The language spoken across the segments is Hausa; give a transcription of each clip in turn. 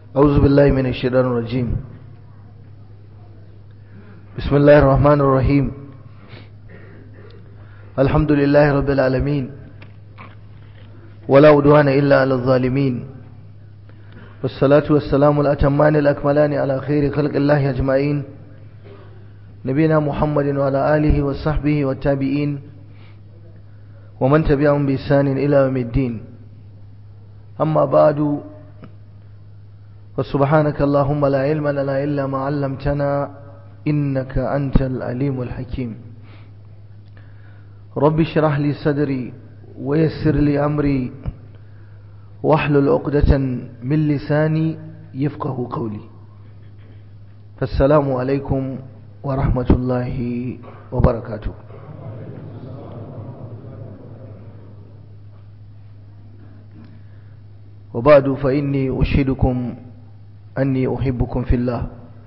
أعوذ بالله من الشيطان الرجيم بسم الله الرحمن الرحيم الحمد لله رب العالمين ولا عدوان إلا على الظالمين والصلاة والسلام الأتمان الأكملان على خير خلق الله أجمعين نبينا محمد وعلى آله وصحبه والتابعين ومن تبعهم بإحسان إلى يوم الدين أما بعد وسبحانك اللهم لا علم لنا إلا ما علمتنا إنك أنت العليم الحكيم رب اشرح لي صدري ويسر لي أمري واحلل عقدة من لساني يفقه قولي فالسلام عليكم ورحمة الله وبركاته وبعد فإني أشهدكم أني أحبكم في الله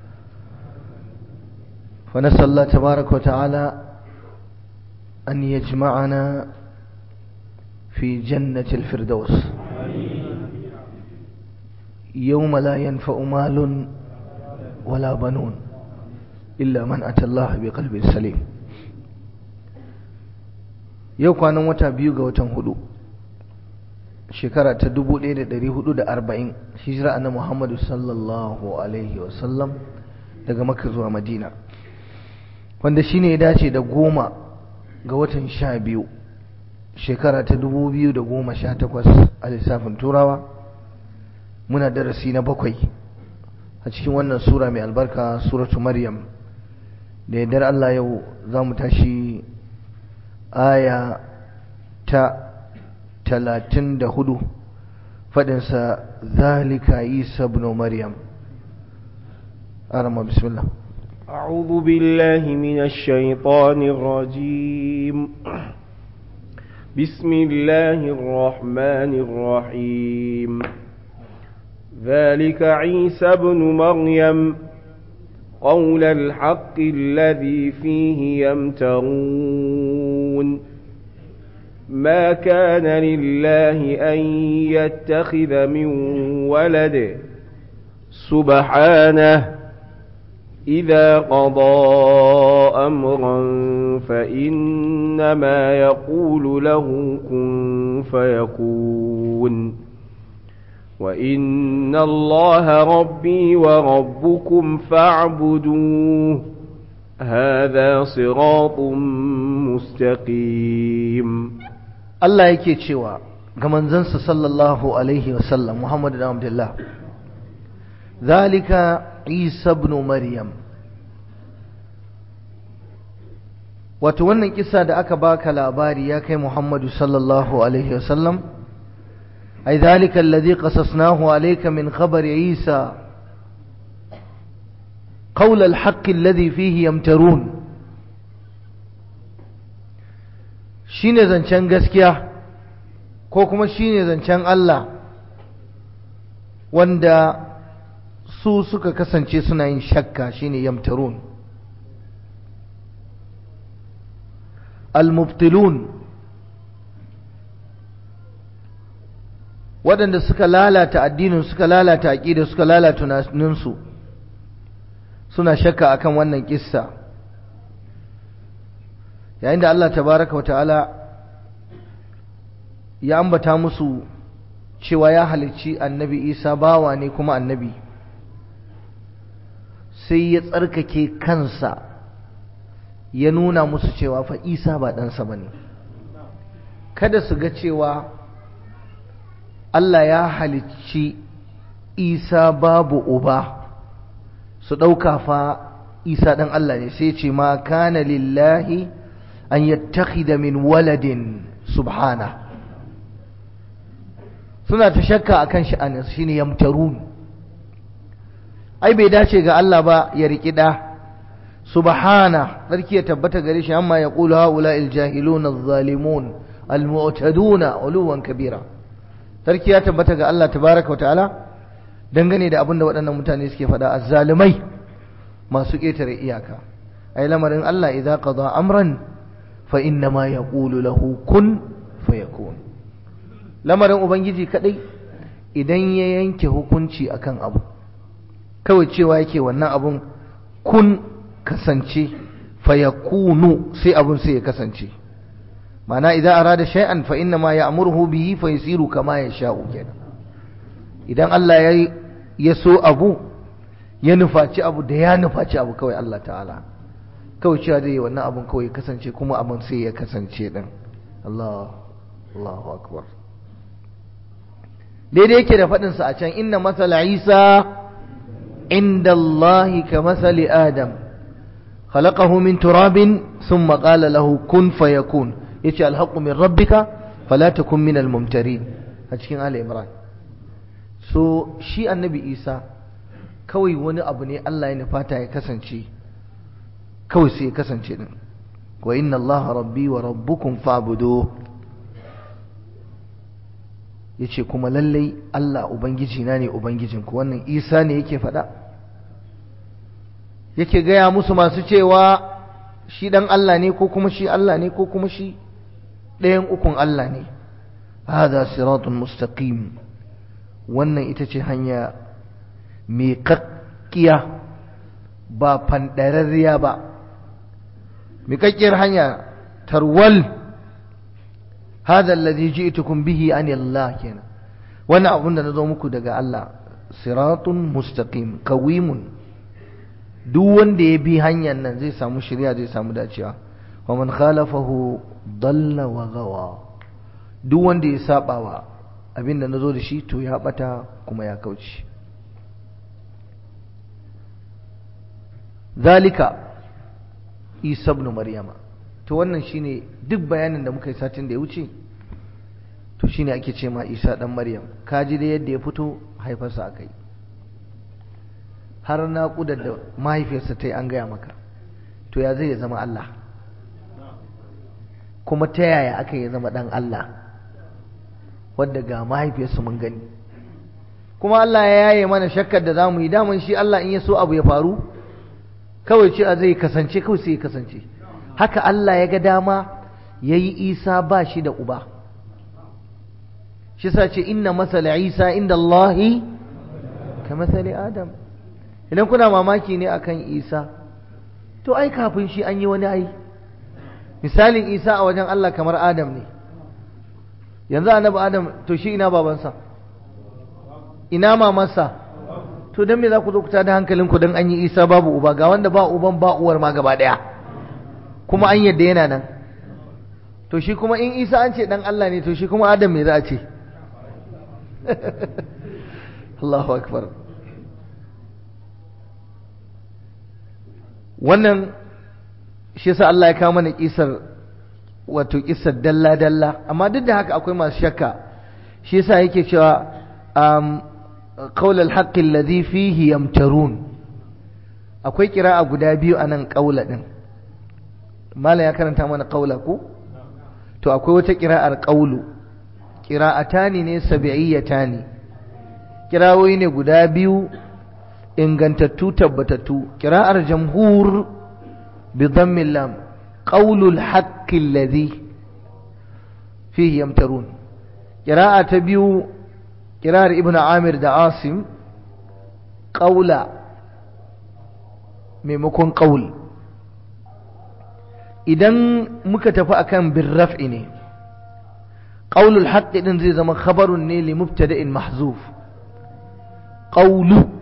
فنسأل الله تبارك وتعالى أن يجمعنا في جنة الفردوس يوم لا ينفع مال ولا بنون إلا من أتى الله بقلب سليم yau kwanan wata biyu ga watan hudu shekara ta 1440 hijira na Muhammadu sallallahu alaihi wasallam daga Makka zuwa Madina wanda shine ya dace da goma ga watan sha biyu shekara ta 2018 a lissafin turawa muna darasi na bakwai a cikin wannan sura mai albarka suratu maryam da yardar Allah yau za mu tashi aya ta talatin da hudu faɗinsa zalika isa ibn maryam arama bismillah أعوذ بالله من الشيطان الرجيم بسم الله الرحمن الرحيم ذلك عيسى ابن مريم قول الحق الذي فيه يمترون ما كان لله أن يتخذ من ولد سبحانه إذا قضى أمرا فإنما يقول له كن فيكون وإن الله ربي وربكم فاعبدوه هذا صراط مستقيم Allah yake cewa ga manzansa sallallahu alaihi wasallam Muhammad da Abdullah zalika Isa ibn Maryam wato wannan kisa da aka baka labari ya kai Muhammadu sallallahu alaihi wasallam ai zalika alladhi qasasnahu alayka min khabar Isa قول الحق الذي فيه يمترون shine zancen gaskiya ko kuma shine zancen Allah wanda su suka kasance suna yin shakka shine yamtarun al-mubtilun waɗanda suka lalata addinin suka lalata aƙida suka lalata tunaninsu suna shakka akan wannan kissa yayin da Allah tabaraka wa ta'ala ya ambata musu cewa ya halicci annabi Isa bawa ne kuma annabi sai ya tsarkake kansa ya nuna musu cewa fa Isa ba ɗansa ba ne kada su ga cewa Allah ya halicci Isa babu uba su ɗauka fa Isa ɗan Allah ne sai ce ma kana lillahi أن يتخذ من ولد سبحانه suna ta shakka akan sha'anin shine yamtarun ai bai dace ga Allah ba ya riki da subhana sarki ya tabbata gare shi amma ya qulu haula al jahilun al zalimun al mu'taduna uluwan kabira sarki ya tabbata ga Allah tabaraka wa ta'ala dangane da abin da waɗannan mutane suke faɗa azzalimai masu ƙetare iyaka ai lamarin Allah idza qada amran fa inna ma yaqulu lahu kun fayakun lamarin ubangiji kadai idan ya yanke hukunci akan abu kawai cewa yake wannan abun kun kasance fayakunu sai abun sai ya kasance ma'ana idan arada shay'an fa inna ma ya'muruhu bihi fa yasiru kama yasha'u kenan idan Allah ya ya so abu ya nufaci abu da ya nufaci abu kawai Allah ta'ala kawai cewa zai yi wannan abun kawai ya kasance kuma abun sai ya kasance din Allah Allahu akbar daidai yake da faɗin sa a can inna masala Isa inda Allah ka masali Adam khalaqahu min turabin thumma qala lahu kun fayakun yace alhaqqu min rabbika fala takun min almumtarin a cikin Ali Imran so shi annabi Isa kawai wani abu ne Allah ya nufata ya kasance kawai sai ya kasance din wa inna Allah rabbi wa rabbukum fa'budu yace kuma lallai Allah ubangiji na ne ubangijinku wannan Isa ne yake faɗa yake gaya musu masu cewa shi dan Allah ne ko kuma shi Allah ne ko kuma shi ɗayan ukun Allah ne hada siratun mustaqim wannan ita ce hanya mai kakkiya ba fandararriya ba mai kakkiyar hanya tarwal hada alladhi ji'tukum bihi an Allah kenan wannan abun da nazo muku daga Allah siratun mustaqim qawimun duk wanda ya bi hanyar nan zai samu shirya zai samu dacewa wa man khalafahu dalla wa gawa duk wanda ya saba wa abinda nazo da shi to ya bata kuma ya kauce zalika isa ibn maryama to wannan shine duk bayanin da muka yi satin da ya wuce to shine ake ce ma isa dan maryam kaji da yadda ya fito haifarsa akai har naƙudar da mahaifiyarsa ta yi an gaya maka to ya zai ya zama Allah kuma ta yaya aka yi zama ɗan Allah wadda ga mahaifiyarsa mun gani kuma Allah ya yaye mana shakkar da za mu yi daman shi Allah in ya so abu ya faru kawai ce a zai kasance kawai sai ya kasance haka Allah ya ga dama ya yi isa ba shi da uba shi sa ce inna masala isa inda Allahi ka masali adam idan kuna mamaki ne akan isa to ai kafin shi an yi wani ai misalin isa a wajen Allah kamar adam ne yanzu annabi adam to shi ina babansa ina mamansa to don me za ku zo ku tada hankalinku don an yi isa babu uba ga wanda ba uban ba uwar ma gaba daya kuma an yadda yana nan to shi kuma in isa an ce dan Allah ne to shi kuma adam me za a ce Allahu akbar wannan shi yasa Allah ya kawo mana kisar wato kisar dalla dalla amma duk da haka akwai masu shakka shi yasa yake cewa um, qaul al-haqq alladhi fihi yamtarun akwai kira'a guda biyu anan qaula din malam ya karanta mana qaula ko to akwai wata kira'ar qaulu qira'atani ne sab'iyatani kirawoyi ne guda biyu ingantattu tabbatattu kira'ar jamhur bi dhammi lam qawlul haqqi alladhi fihi yamtarun kira'a ta biyu kira'ar ibnu amir da asim qawla maimakon qawl idan muka tafi akan bin raf'i ne qawlul haqqi din zai zama khabarun ne li mubtada'in mahzuf qawlu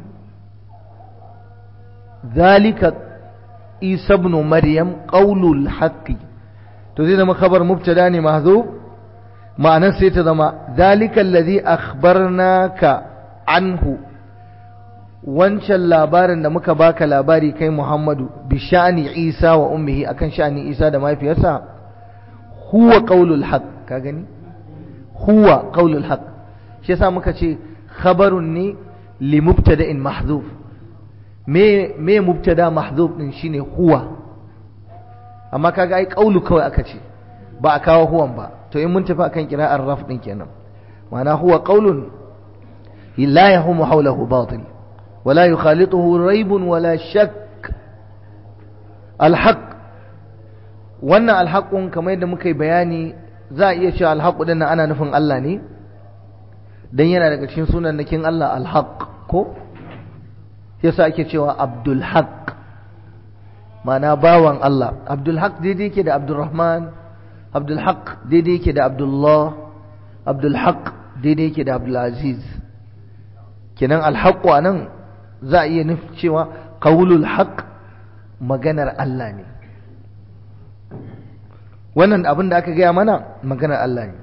ذلك عيسى ابن مريم قول الحق to zai zama khabar mubtada ne mahzuf ma'anar sai ta zama zalika allazi akhbarnaka anhu wancan labarin da muka baka labari kai Muhammadu bi sha'ani Isa wa ummihi akan sha'ani Isa da mahaifiyarsa huwa qaulul haqq ka gani huwa qaulul haqq shi yasa muka ce khabarun ne li mubtada'in mahzuf me me mubtada mahzuf din shine huwa amma kaga ai qaulu kawai aka ce ba a kawo huwan ba to in mun tafi akan qira'ar raf din kenan ma'ana huwa qaulun la yahumu hawlahu batil ولا يخالطه ريب ولا شك الحق wannan alhaƙun kamar yadda muka yi bayani za a iya cewa alhaƙu ɗin ana nufin Allah ne don yana daga cikin sunan nakin Allah alhaƙ ko yasa ake cewa abdul haq ma'ana bawan Allah abdul haq daidai yake da abdulrahman abdul haq daidai yake da abdullah abdul haq daidai yake da abdul aziz kenan alhaqu anan za a iya nufi cewa qaulul haq maganar Allah ne wannan abin da aka gaya mana maganar Allah ne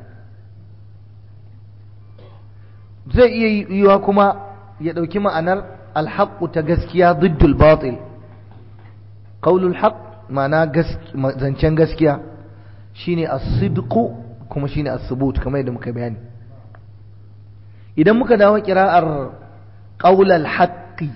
zai iya yiwa kuma ya ɗauki ma'anar alhaƙu ta gaskiya ziddul batil qaulul haq ma'ana zancen gaskiya shine as-sidqu kuma shine as-subut kamar yadda muka bayani idan muka dawo kira'ar qaulal haqqi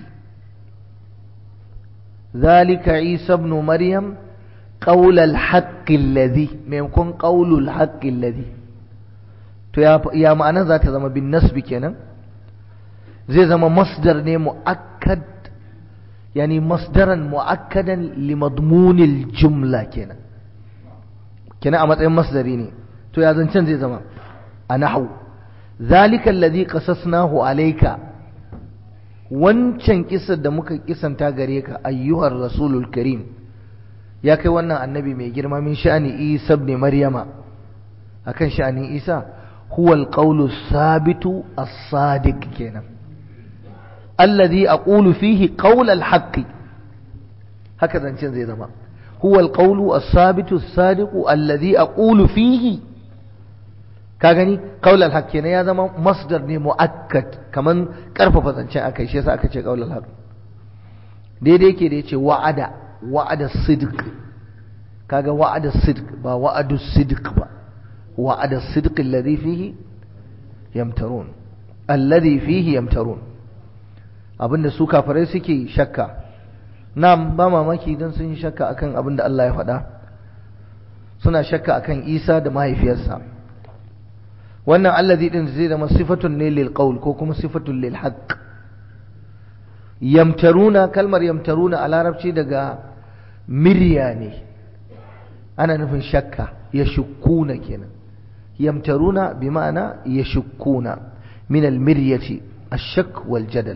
zalika isa ibn maryam qaulal haqqi alladhi maimakon qaulul haqqi alladhi to ya ma'anar za ta zama bin nasbi kenan zai zama masdar ne mu'akkad yani masdaran mu'akkadan li madmunil jumla kenan kenan a matsayin masdari ne to ya zancen zai zama a nahwu zalika alladhi qasasnahu alayka wancan kisar da muka kisanta gare ka ayyuhar rasulul karim ya kai wannan annabi mai girma min sha'ani isa ibn maryama akan sha'anin isa huwa alqawlu sabitu as-sadiq kenan alladhi aqulu fihi qawl al-haqq haka zancen zai zama huwa alqawlu as-sabitu as-sadiq alladhi aqulu fihi ka gani qawl al-haqq kenan ya zama masdar ne muakkad kaman karfafa zancen akai shi yasa aka ce qawl al-haqq daidai yake da yace wa'ada wa'ada sidq kaga wa'ada sidq ba wa'adu sidq ba وعد الصدق الذي فيه يمترون الذي فيه يمترون abinda su kafirai suke shakka nam ba mamaki don sun yi shakka akan abinda Allah ya faɗa suna shakka akan Isa da mahaifiyarsa wannan allazi din zai zama sifatun ne lil qaul ko kuma sifatun lil haqq yamtaruna kalmar yamtaruna a larabci daga mirya ne ana nufin shakka ya shukkuna kenan يمترون بمعنى يشكون من المرية الشك والجدل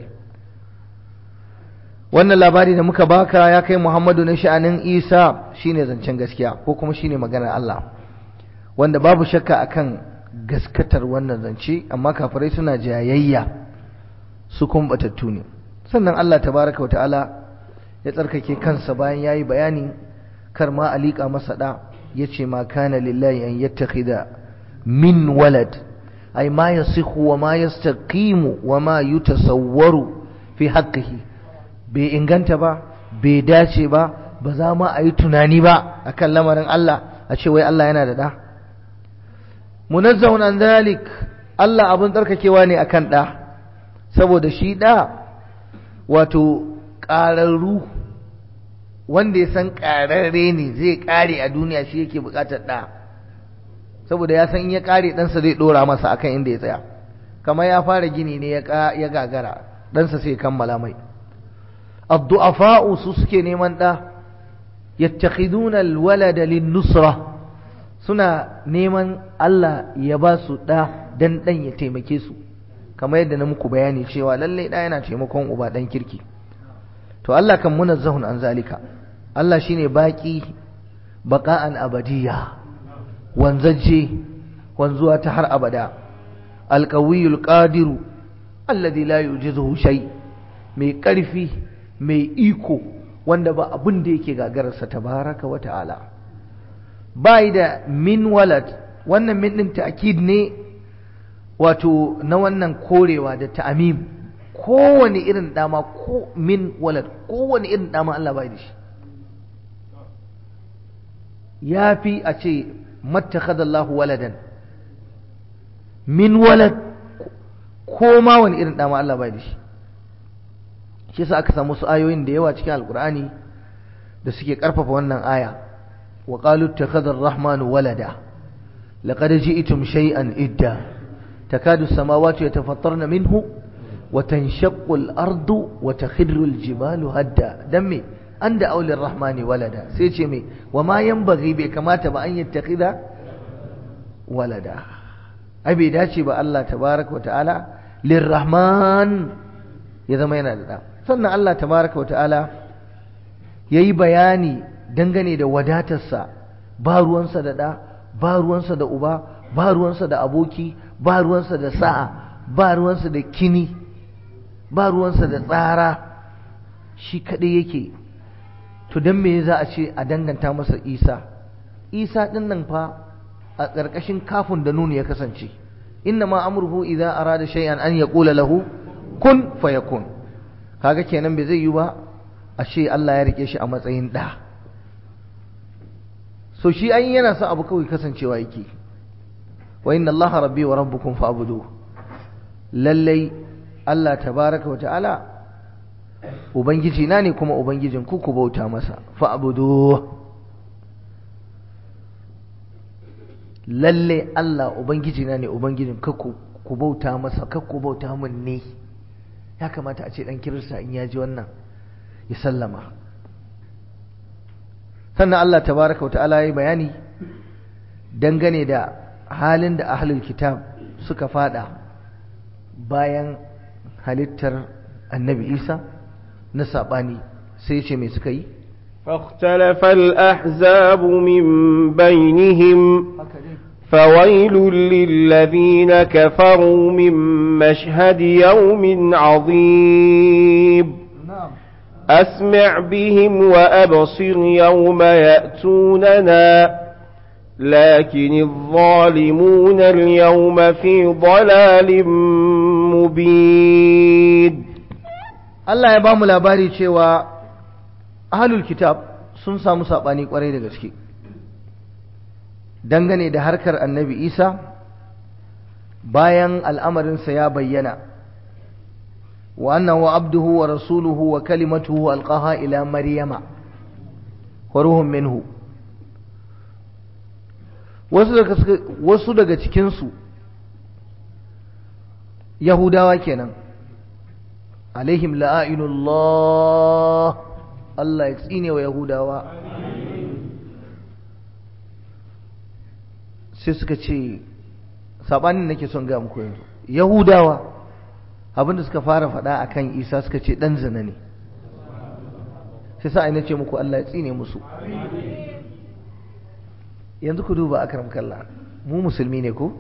wannan labari da muka baka ya kai Muhammadu na sha'anin Isa shine zancen gaskiya ko kuma shine maganar Allah wanda babu shakka akan gaskatar wannan zance amma kafirai suna jayayya su kuma batattu ne sannan Allah tabaraka wa ta'ala ya tsarkake kansa bayan yayi bayani kar ma alika masa da yace ma kana lillahi an yattakhidha من ولد أي ما يصح وما يستقيم وما يتصور في حقه bai inganta ba bai dace ba ba za ma a yi tunani ba akan lamarin Allah a ce wai Allah yana da da munazzahun an zalik Allah abin tsarkakewa ne akan da saboda shi da wato ƙararru wanda ya san ƙararre ne zai ƙare a duniya shi yake buƙatar da saboda ya san in ya kare ɗansa zai ɗora masa akan inda ya tsaya kamar ya fara gini ne ya gagara ɗansa sai kammala mai addu'afa'u su suke neman ɗa yattakhiduna alwalada lin-nusra suna neman Allah ya ba su ɗa dan ɗan ya taimake su kamar yadda na muku bayani cewa lallai ɗa yana taimakon uba ɗan kirki to Allah kan munazzahun an zalika Allah shine baki baqa'an abadiyya wanzaje wanzuwa ta har abada alqawiyul qadiru alladhi la yujizuhu shay mai karfi mai iko wanda ba abin da yake gagararsa tabaraka wa ta'ala bai da min walad wannan min din ta'kid ne wato na wannan korewa da ta'amim kowane irin dama ko min walad kowane irin dama Allah bai da shi yafi a ce mattakhadha Allahu waladan min walad ko ma wani irin dama Allah bai da shi shi yasa aka samu su ayoyin da yawa cikin alkur'ani da suke karfafa wannan aya wa qalu ittakhadha ar-rahmanu walada laqad ji'tum shay'an idda takadu as-samawati yatafattarna minhu wa tanshaqqu al-ardu wa takhirru al-jibalu hadda dan me anda auli ar-rahmani walada sai ce me wa ma yanbaghi bai kamata ba an yattakhidha walada ai bai dace ba Allah tabaraka wa ta'ala lirrahman ya zama yana da ɗa sannan Allah tabaraka wa ta'ala ya yi bayani dangane da wadatarsa ba ruwansa da ɗa ba ruwansa da uba ba ruwansa da aboki ba ruwansa da sa'a ba ruwansa da kini ba ruwansa da tsara shi kaɗai yake to don me za a ce a danganta masa isa isa ɗin nan fa a ƙarƙashin kafin da nuni ya kasance inna ma amurhu idan arada shay'an an ya ƙula lahu kun fayakun kaga kenan bai zai yi ba a ce Allah ya rike shi a matsayin ɗa so shi an yana son abu kawai kasancewa yake wa inna Allah rabbi wa rabbukum fa'budu lallai Allah tabaraka wa ta'ala ubangiji na ne kuma ubangijin ku ku bauta masa fa'budu lalle Allah ubangiji na ne ubangijin ka ku bauta masa ka ku bauta min ne ya kamata a ce dan kirista in ya ji wannan ya sallama sannan Allah tabaraka wa ta'ala ya bayani dangane da halin da ahlul kitab suka fada bayan halittar annabi Isa na saɓani sai ce mai suka yi فاختلف الأحزاب من بينهم فويل للذين كفروا من مشهد يوم عظيم أسمع بهم وأبصر يوم يأتوننا لكن الظالمون اليوم في ضلال مبين Allah ya ba mu labari cewa ahlul kitab sun samu saɓani ƙwarai da gaske dangane da harkar annabi isa bayan al'amarinsa ya bayyana wa annahu abduhu wa rasuluhu wa kalimatuhu alqaha ila maryama wa ruhun minhu wasu daga cikinsu yahudawa kenan alaihim la'ainullah Allah ya tsine wa yahudawa sai suka ce sabanin nake son ga muku yanzu yahudawa abinda suka fara faɗa akan isa suka ce ɗan zina ne sai sa ina ce muku Allah ya tsine musu yanzu ku duba akram kallah mu musulmi ne ko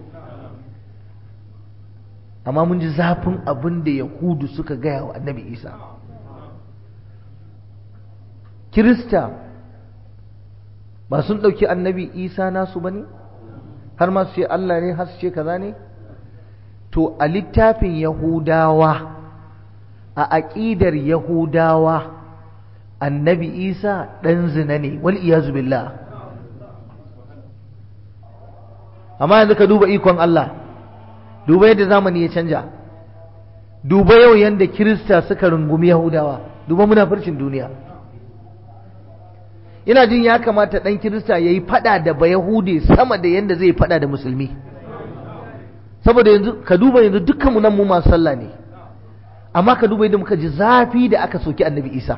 amma mun ji zafin abin da yahudu suka gaya wa annabi isa kirista ba sun ɗauki annabi isa nasu ba ne har ma su ce allah ne har su ce kaza ne to a littafin yahudawa a aƙidar yahudawa annabi isa ɗan zina ne wal iyazu billah amma yanzu ka duba ikon allah duba yadda zamani ya canja duba yau yadda kirista suka rungumi yahudawa duba munafircin duniya ina jin ya kamata ɗan kirista ya yi fada da ba yahude sama da yadda zai fada da musulmi saboda yanzu ka duba yanzu dukkanmu nan mu masu sallah ne amma ka duba yadda muka ji zafi da aka soki annabi isa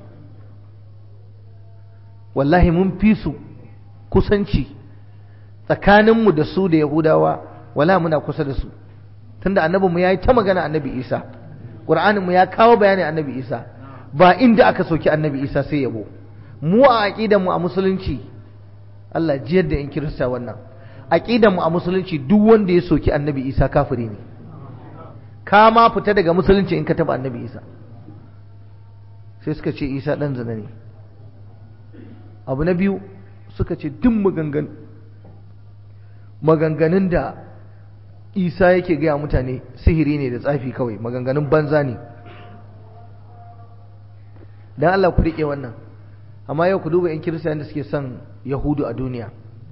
wallahi mun fi su kusanci tsakaninmu da su da yahudawa wala muna kusa da su tunda annabinmu ya yi ta magana annabi isa ƙur'aninmu ya kawo bayanin annabi isa ba inda aka soki annabi isa sai yabo mu a aƙidanmu a musulunci Allah jiyar da in kirista wannan aƙidanmu a musulunci duk wanda ya soki annabi isa kafiri ne ka ma fita daga musulunci in ka taɓa annabi isa sai suka ce isa ɗan zina ne abu na biyu suka ce duk maganganun da isa yake gaya mutane sihiri ne da tsafi kawai maganganun banza ne don Allah ku riƙe wannan amma yau ku duba 'yan kiristiyan da suke son yahudu a duniya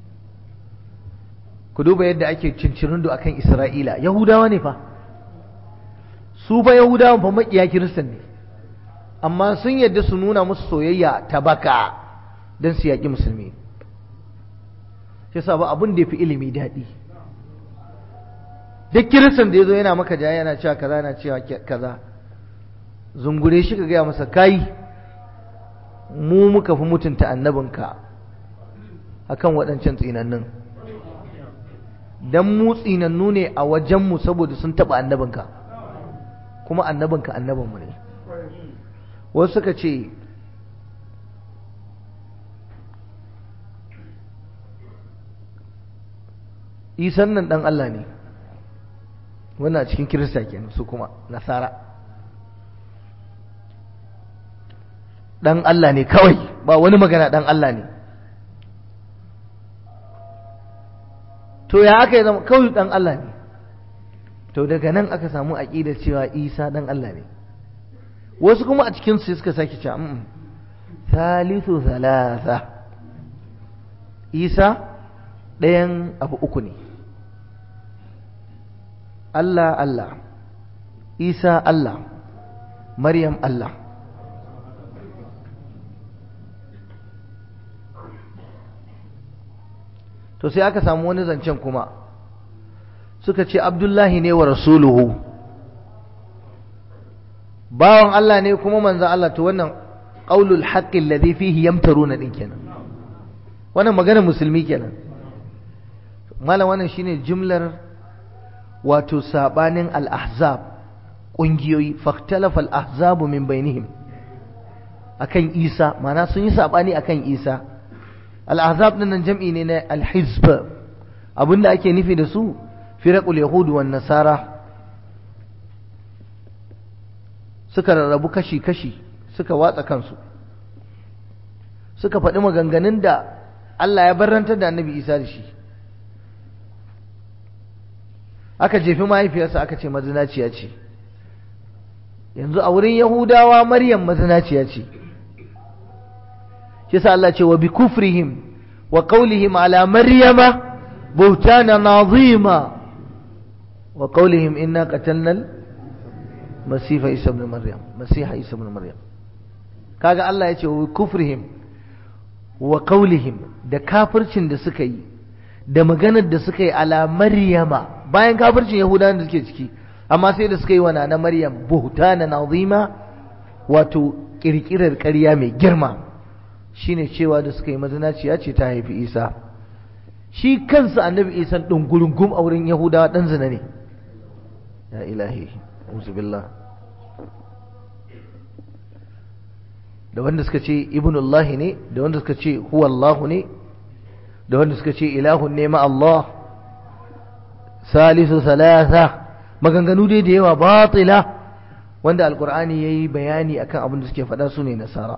ku duba yadda ake cincirindo a kan isra'ila yahudawa ne fa su fa yahudawa fa maƙiya kiristan ne amma sun yadda su nuna musu soyayya ta baka don su yaƙi musulmi shi sa ba abin da ya fi ilimi daɗi duk kiristan da ya zo yana maka jaya yana cewa kaza yana cewa kaza zungure shi ka gaya masa kai mu muka fi mutunta annabinka akan waɗancan tsinannun don mu tsinannu ne a wajenmu saboda sun taɓa annabinka kuma annabinka annabinmu ne wasu suka ce isan nan dan Allah ne wannan cikin kirista kenan su kuma nasara dan Allah ne kawai ba wani magana dan Allah ne to ya aka yi zama kawai dan Allah ne to daga nan aka samu aƙidar cewa isa dan Allah ne wasu kuma a cikin su suka sake cewa mm thalithu thalatha isa ɗayan abu uku ne Allah Allah Isa Allah Maryam Allah to sai aka samu wani zancen kuma suka ce Abdullahi ne wa rasuluhu bawan Allah ne kuma manzo Allah to wannan qaulul haqqi alladhi fihi yamtaruna din kenan wannan maganar musulmi kenan malam wannan shine jumlar wato sabanin al-ahzab kungiyoyi faktalafa al-ahzabu min bainihim akan Isa mana sun yi sabani akan Isa al-ahzab din nan jam'i ne na al-hizb abinda ake nufi da su firaqul yahud wan nasara suka rarrabu kashi kashi suka watsa kansu suka faɗi maganganun da Allah ya barrantar da annabi Isa da shi aka jefi mahaifiyarsa aka ce mazinaciya ce yanzu a wurin yahudawa maryam mazinaciya ce shi sa Allah ce wa bi kufrihim wa qawlihim ala maryama buhtana nazima wa qawlihim inna qatalna masifa isa ibn maryam masiha isa ibn maryam kaga Allah ya ce wa bi kufrihim wa qawlihim da kafircin da suka yi da maganar da suka yi ala maryama bayan kafircin yahudawan da suke ciki amma sai da suka yi wa na maryam buhtana nazima wato kirkirar ƙarya mai girma shine cewa da suka yi mazinaciya ce ta haifi isa shi kansa annabi isa ɗin gurungum a wurin yahudawa ɗan zina ne ya ilahi billah da wanda suka ce ibnullahi ne da wanda suka ce huwallahu ne da wanda suka ce ilahun ne ma Allah salisu salasa maganganu dai da yawa batila wanda alkur'ani ya yi bayani akan abin da suke faɗa su ne nasara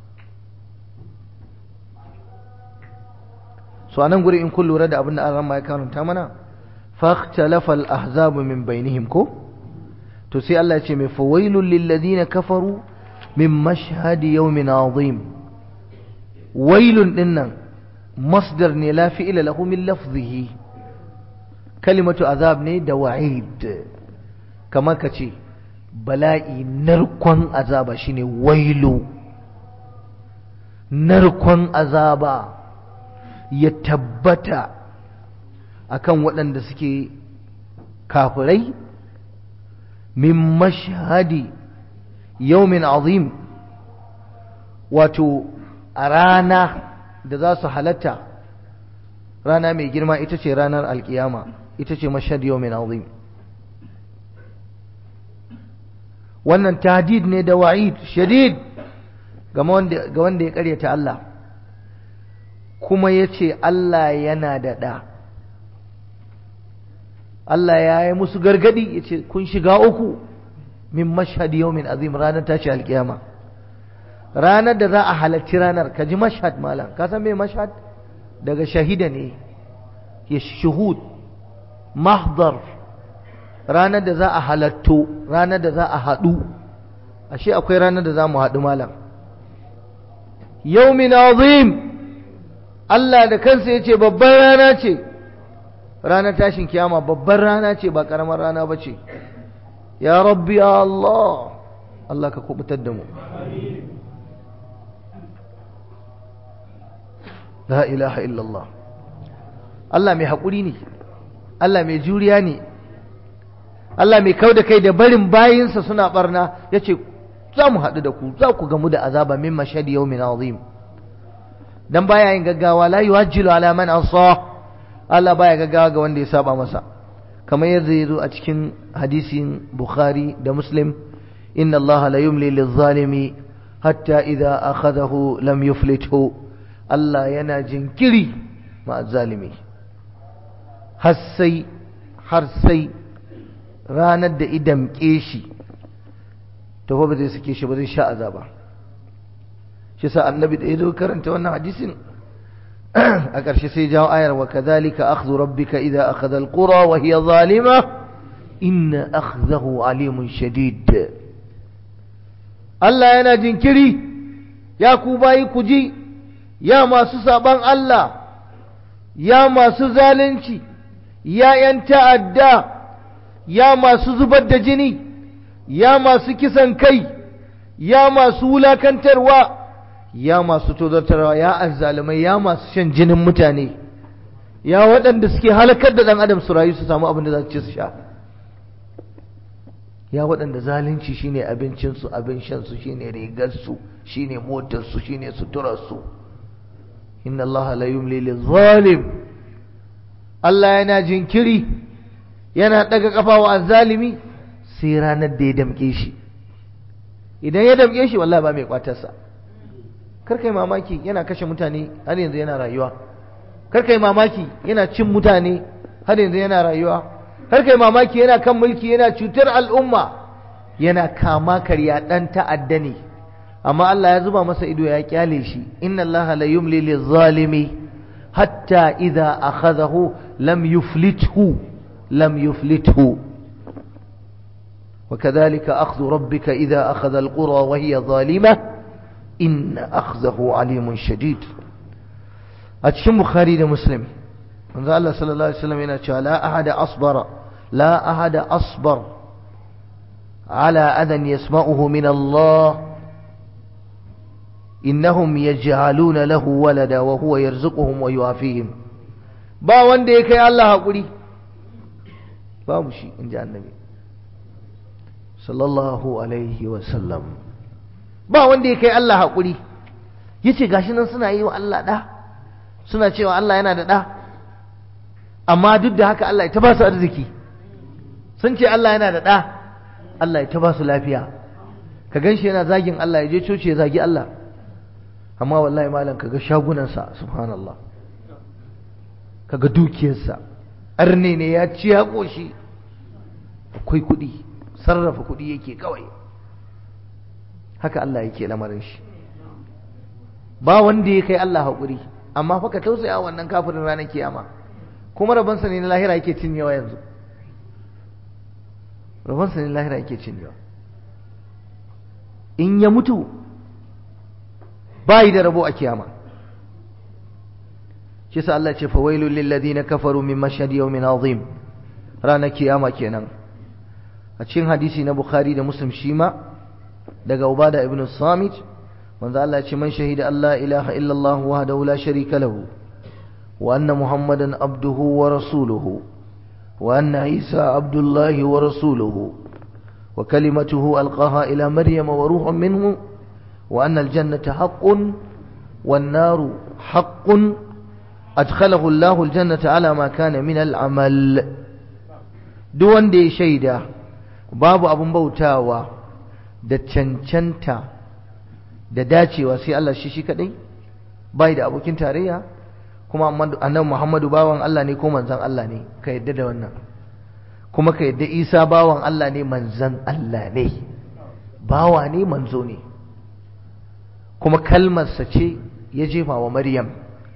so anan guri in kun lura da abin da an rama ya karanta mana fakhtalafa al-ahzabu min bainihim ko to sai Allah ya ce mai fawailul lil ladina kafaru min mashhadi yawmin azim wailun dinnan masdar ne la fi'ila lahu min lafzihi kalimatu azab ne da wa'id kamar ka ce bala'i narkon azaba shine wailu narkon azaba ya tabbata akan waɗanda suke kafirai min mashhadi yaumin azim wato a rana da za su halatta rana mai girma ita ce ranar alkiyama ita ce mashhad yawmin azim wannan tahdid ne da wa'id shadid ga wanda ga wanda ya karyata Allah kuma yace Allah yana da da Allah ya yi musu gargadi yace kun shiga uku min mashhad yawmin azim ranar tashi alkiyama ranar da za a halarci ranar ka ji mashhad malam ka san me mashhad daga shahida ne ya shuhud mahdar ranar da za a halatto ranar da za a haɗu ashe akwai ranar da za mu haɗu malam yaumin azim Allah da kansa ya ce babban rana ce ranar tashin kiyama babban rana ce ba ƙaramar rana ba ce ya rabbi ya Allah Allah ka kubutar da mu la ilaha illallah Allah mai haƙuri ne Allah mai juriya ne Allah mai kau da kai da barin bayinsa suna barna ya ce za mu haɗu da ku za ku gamu da azaba min mashadi yau min azim dan baya yin gaggawa la yuwajjilu ala man asa Allah baya gaggawa ga wanda ya saba masa kamar yadda ya zo a cikin hadisin bukhari da muslim inna Allah la yumli lizzalimi hatta idza akhadahu lam yuflithu Allah yana jinkiri ma zalimi har sai har sai ranar da idan shi to ba zai sake shi ba zai sha azaba shi sa annabi da ya zo karanta wannan hadisin a ƙarshe sai jawo ayar wa kadhalika akhdhu rabbika idza akhadha alqura wa hiya zalima inna akhdahu alimun shadid Allah yana jinkiri ya ku bayi ku ji ya masu saban Allah ya masu zalunci ya ‘yan ta'adda ya masu zubar da jini ya masu kisan kai ya masu wulakantarwa ya masu tozartarwa ya azzalumai ya masu shan jinin mutane ya waɗanda suke halakar da ɗan adam su rayu su samu abin da za su ci su sha ya waɗanda zalunci shine abincinsu abin shansu shine rigarsu shine motarsu shine suturarsu inna allaha la yumli lizalim Allah yana jinkiri yana daga kafa wa azzalimi sai ranar da ya damke shi idan ya damke shi wallahi ba mai kwatarsa kar kai mamaki yana kashe mutane har yanzu yana rayuwa kar kai mamaki yana cin mutane har yanzu yana rayuwa kar kai mamaki yana kan mulki yana cutar al'umma yana kama karya dan ta'adda ne amma Allah ya zuba masa ido ya kyale shi inna Allah la yumli lizalimi hatta idza akhadahu lam yuflithu lam yuflithu وكذلك أخذ ربك إذا أخذ القرى وهي ظالمة إن أخذه عليم شديد أتشم بخاري مسلم من الله صلى الله عليه وسلم يقول لا أحد أصبر لا أحد أصبر على أذى يسمعه من الله إنهم يجعلون له ولدا وهو يرزقهم ويوافيهم با wanda ya kai Allah hakuri babu shi inji annabi sallallahu alaihi wa sallam ba wanda ya kai Allah hakuri yace gashi nan suna yi wa Allah da suna cewa Allah yana da da amma duk da haka Allah ya ta ba su arziki sun ce Allah yana da da Allah ya ta ba su lafiya ka ganshi yana zagin Allah ya je coci ya zagi Allah amma wallahi malam kaga shagunansa subhanallah kaga dukiyarsa arne ne ya ci ya koshi akwai kuɗi sarrafa kuɗi yake kawai haka Allah yake lamarin shi ba wanda ya kai Allah haƙuri amma fa ka tausaya wannan kafirin ranar kiyama kuma rabansa ne na lahira yake cinyewa yanzu rabansa ne na lahira yake cinyewa in ya mutu bayi da rabo a kiyama shi sa Allah ce fawailul lil ladina kafaru min mashhad yawmin azim ranar kiyama kenan a cikin hadisi na Bukhari da Muslim shi ma daga Ubada ibn Samit manzo Allah ce man shahida Allah ilaha illa Allah wahdahu la sharika lahu wa anna Muhammadan abduhu wa rasuluhu wa anna Isa abdullahi wa rasuluhu wa kalimatuhu alqaha ila Maryam wa ruhun minhu وأن الجنة حق والنار حق أدخله الله الجنة على ما كان من العمل دون دي شيدا باب أبو بوتاوا da cancanta da dacewa sai Allah shi shi kadai bai da abokin tarayya kuma annabi Muhammadu bawan Allah ne ko manzon Allah ne ka yadda da wannan kuma ka yadda Isa bawan Allah ne manzon Allah ne bawa ne manzo ne kuma kalmarsa ce ya jefa wa Maryam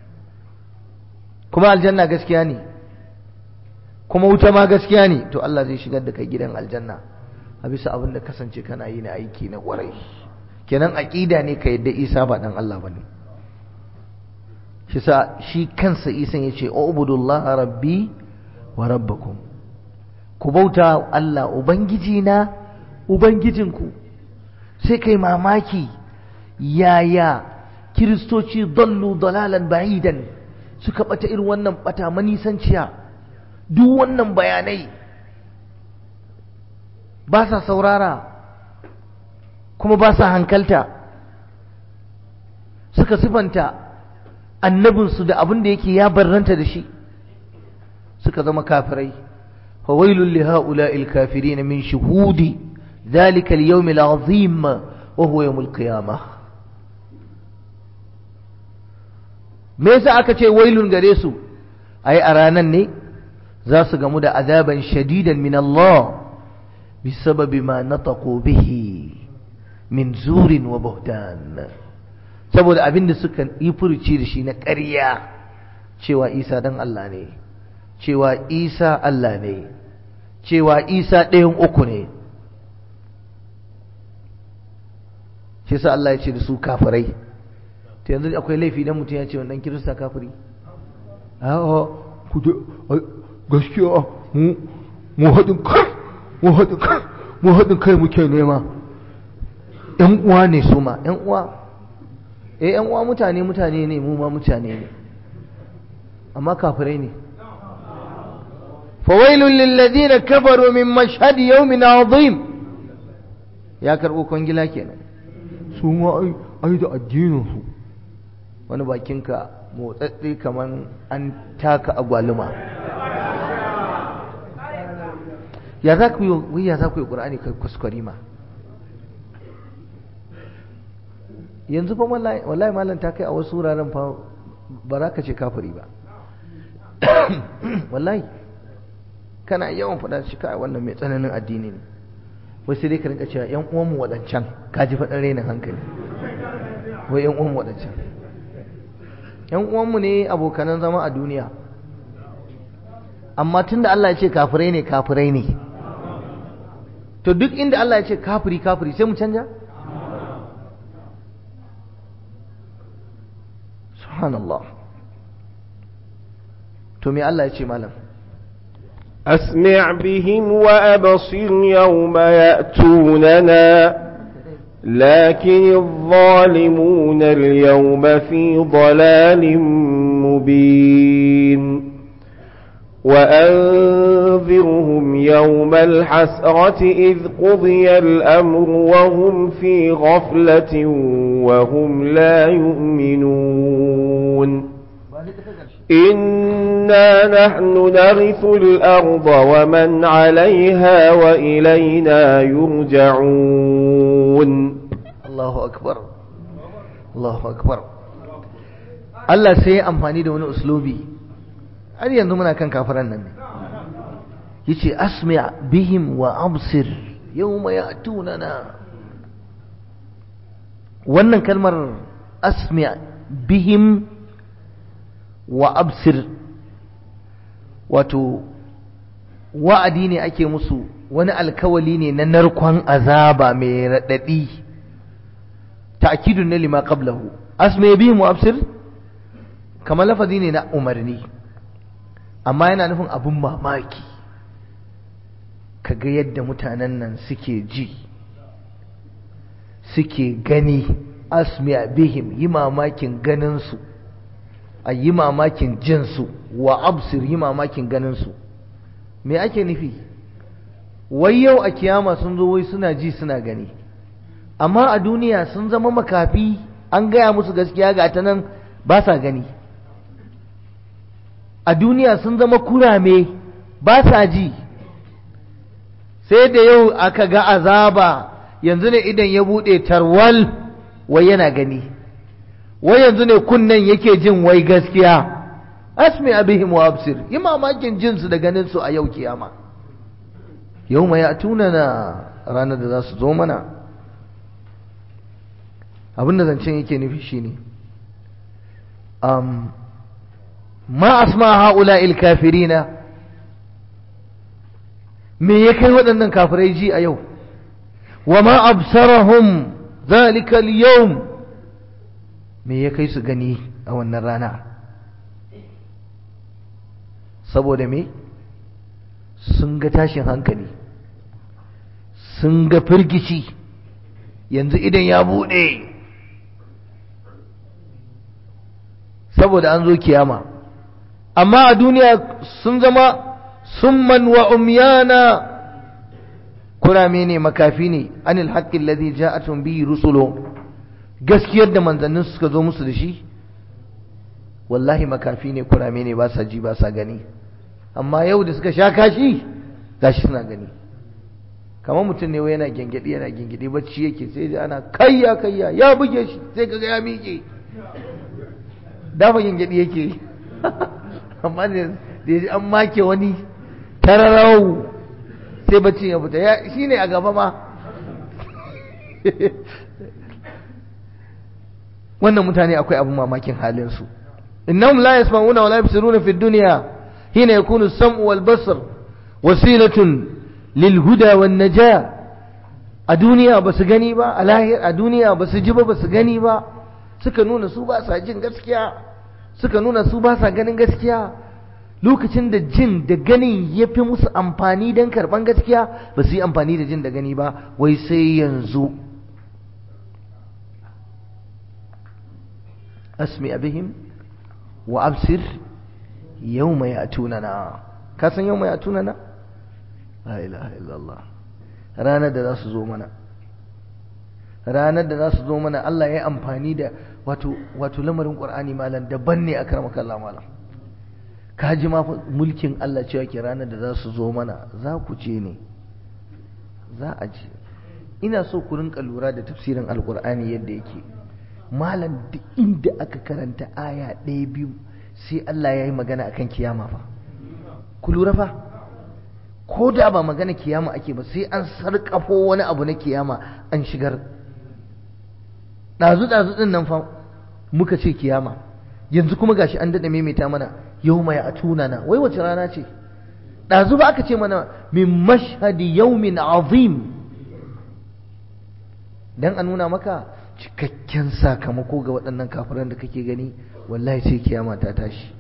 kuma aljanna gaskiya ne kuma wuta ma gaskiya ne to Allah zai shigar da kai gidan aljanna a bisa abin da kasance kana yi na aiki na kwarai kenan aqida ne ka yadda Isa ba dan Allah bane shi sa shi kansa Isa yace ubudullah rabbi wa rabbakum ku bauta Allah ubangiji na ubangijinku sai kai mamaki yaya kiristoci dallu dalalan ba'idan suka bata irin wannan bata manisanciya duk wannan bayanai ba sa saurara kuma ba sa hankalta suka sifanta annabinsu da abin da yake ya barranta da shi suka zama kafirai فويل لهؤلاء الكافرين من شهود ذلك اليوم العظيم وهو يوم القيامة me yasa aka ce wailun gare su ai a ranan ne za su gamu da azaban shadidan min Allah bisababi ma nataqu bihi min zurin wa buhtan saboda abin da suka yi furuci da shi na ƙarya cewa Isa dan Allah ne cewa Isa Allah ne cewa Isa ɗayan uku ne shi sa Allah ya ce da su kafirai ta yanzu akwai laifi dan mutum ya ce wannan kirista kafiri a'a ku da gaskiya mu mu haɗin kai mu haɗin kai mu haɗin kai muke nema ƴan uwa ne su ma ƴan uwa eh ƴan uwa mutane mutane ne mu ma mutane ne amma kafirai ne fawailun lilladina kafaru min mashhadi yawmin azim ya karɓo kwangila kenan su ma ai ai da addinin su wani bakinka motsatsi kaman an taka agwaluma ya za ku yi ya za ku yi ƙur'ani kai kuskure ma yanzu fa wallahi malam ta kai a wasu wuraren fa ba za ka ce kafiri ba wallahi kana yawan faɗa shi kai wannan mai tsananin addini ne wai sai dai ka rinka cewa ƴan uwanmu waɗancan ka ji faɗin rainin hankali wai ƴan uwanmu waɗancan ƴan uwanmu ne abokanan zama a duniya amma tunda Allah ya ce kafirai ne kafirai ne to duk inda Allah ya ce kafiri kafiri sai mu canja subhanallah to me Allah ya ce malam أسمع بهم وأبصر يوم يأتوننا لكن الظالمون اليوم في ضلال مبين وأنذرهم يوم الحسرة إذ قضي الأمر وهم في غفلة وهم لا يؤمنون إنا نحن نرث الأرض ومن عليها وإلينا يرجعون الله أكبر الله أكبر Allah sai ya amfani da wani uslubi har yanzu muna kan kafiran nan ne yace asmi' bihim wa absir yawma ya'tunana wannan kalmar asmi' bihim wa absir wato wa'adi ne ake musu wani alkawali ne na narkon azaba mai raɗaɗi ta'kidun ne lima qablahu asmi bihim wa absir kamar lafazi ne na umarni amma yana nufin abun mamaki kaga yadda mutanen nan suke ji suke gani asmi bihim yi mamakin ganinsu a yi mamakin jinsu wa absir yi mamakin ganinsu me ake nufi wai yau a kiyama sun zo wai suna ji suna gani amma a duniya sun zama makafi an gaya musu gaskiya ga ta nan ba sa gani a duniya sun zama kurame ba sa ji sai da yau aka ga azaba yanzu ne idan ya buɗe tarwal wai yana gani wai yanzu ne kunnen yake jin wai gaskiya asmi abihim wa absir yi mamakin jinsu da ganinsu a yau kiyama yau mai atuna na ranar da za su zo mana abinda zancen yake nufi shine um, ma asma haula il kafirina me ya kai waɗannan kafirai ji a yau wa ma absarahum zalika al-yawm me ya kai su gani a wannan rana saboda me sun ga tashin hankali sun ga firgici yanzu idan ya buɗe saboda an zo kiyama amma a duniya sun zama summan wa umyana kurame ne makafi ne anil haqqin ladhi ja'atun bihi rusulu gaskiyar da manzannin suka zo musu da shi wallahi makafi ne kurame ne ba sa ji ba sa gani amma yau da suka sha kashi gashi suna gani kamar mutum ne wai yana gengedi yana gengedi bacci yake sai ji ana kayya kayya ya buge shi sai kaga ya miƙe dafa gengedi yake amma da ya ji an make wani tararau sai bacci ya fita ya shine a gaba ma wannan mutane akwai abin mamakin halinsu innahum la yasma'una wa la yabsiruna fi dunya hina yakunu as-sam'u wal basar wasilatun lil huda wan najah a duniya ba su gani ba a lahir a duniya ba su ji ba ba su gani ba suka nuna su ba sa jin gaskiya suka nuna su ba sa ganin gaskiya lokacin da jin da ganin ya fi musu amfani don karɓan gaskiya ba su yi amfani da jin da gani ba wai sai yanzu asmi abihim wa absir yau mai atunana ka san yau mai atunana? la ilaha illallah ranar da za su zo mana ranar da za su zo mana Allah ya yi amfani da wato wato lamarin Qur'ani malam daban ne akramaka Allah malam ka ji ma mulkin Allah cewa ke ranar da za su zo mana za ku je ne za a je ina so ku rinka lura da tafsirin alkur'ani yadda yake malam duk inda aka karanta aya ɗaya biyu sai Allah ya yi magana akan kiyama fa ku lura fa ko da ba magana kiyama ake ba sai an sarƙafo wani abu na kiyama an shigar ɗazu-ɗazu ɗin nan fa muka ce kiyama yanzu kuma gashi an daɗa maimaita mana yau mai a tunana wai wace rana ce ɗazu ba aka ce mana min mashhadi yaumin azim dan a nuna maka cikakken sakamako ga waɗannan kafiran da kake gani wallahi sai kiyama ta tashi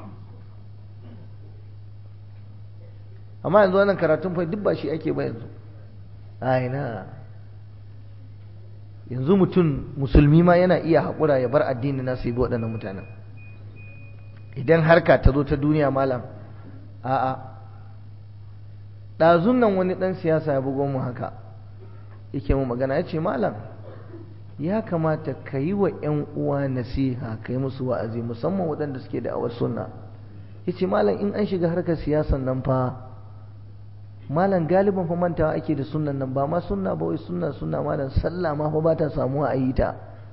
amma yanzu wannan karatun fa duk ba shi ake ba yanzu aina yanzu mutum musulmi ma yana iya haƙura ya bar addini na su yi waɗannan mutanen idan harka ta zo ta duniya malam a'a ɗazun nan wani ɗan siyasa ya bugo mu haka yake mu magana ya ce malam ya kamata ka yi wa 'yan uwa nasiha ka yi musu wa'azi musamman waɗanda suke da awar sunna ya ce malam in an shiga harkar siyasan nan fa malam galiban fa mantawa ake da sunnan nan ba ma sunna ba wai sunna sunna malam sallah ma fa ba ta samuwa a yi ta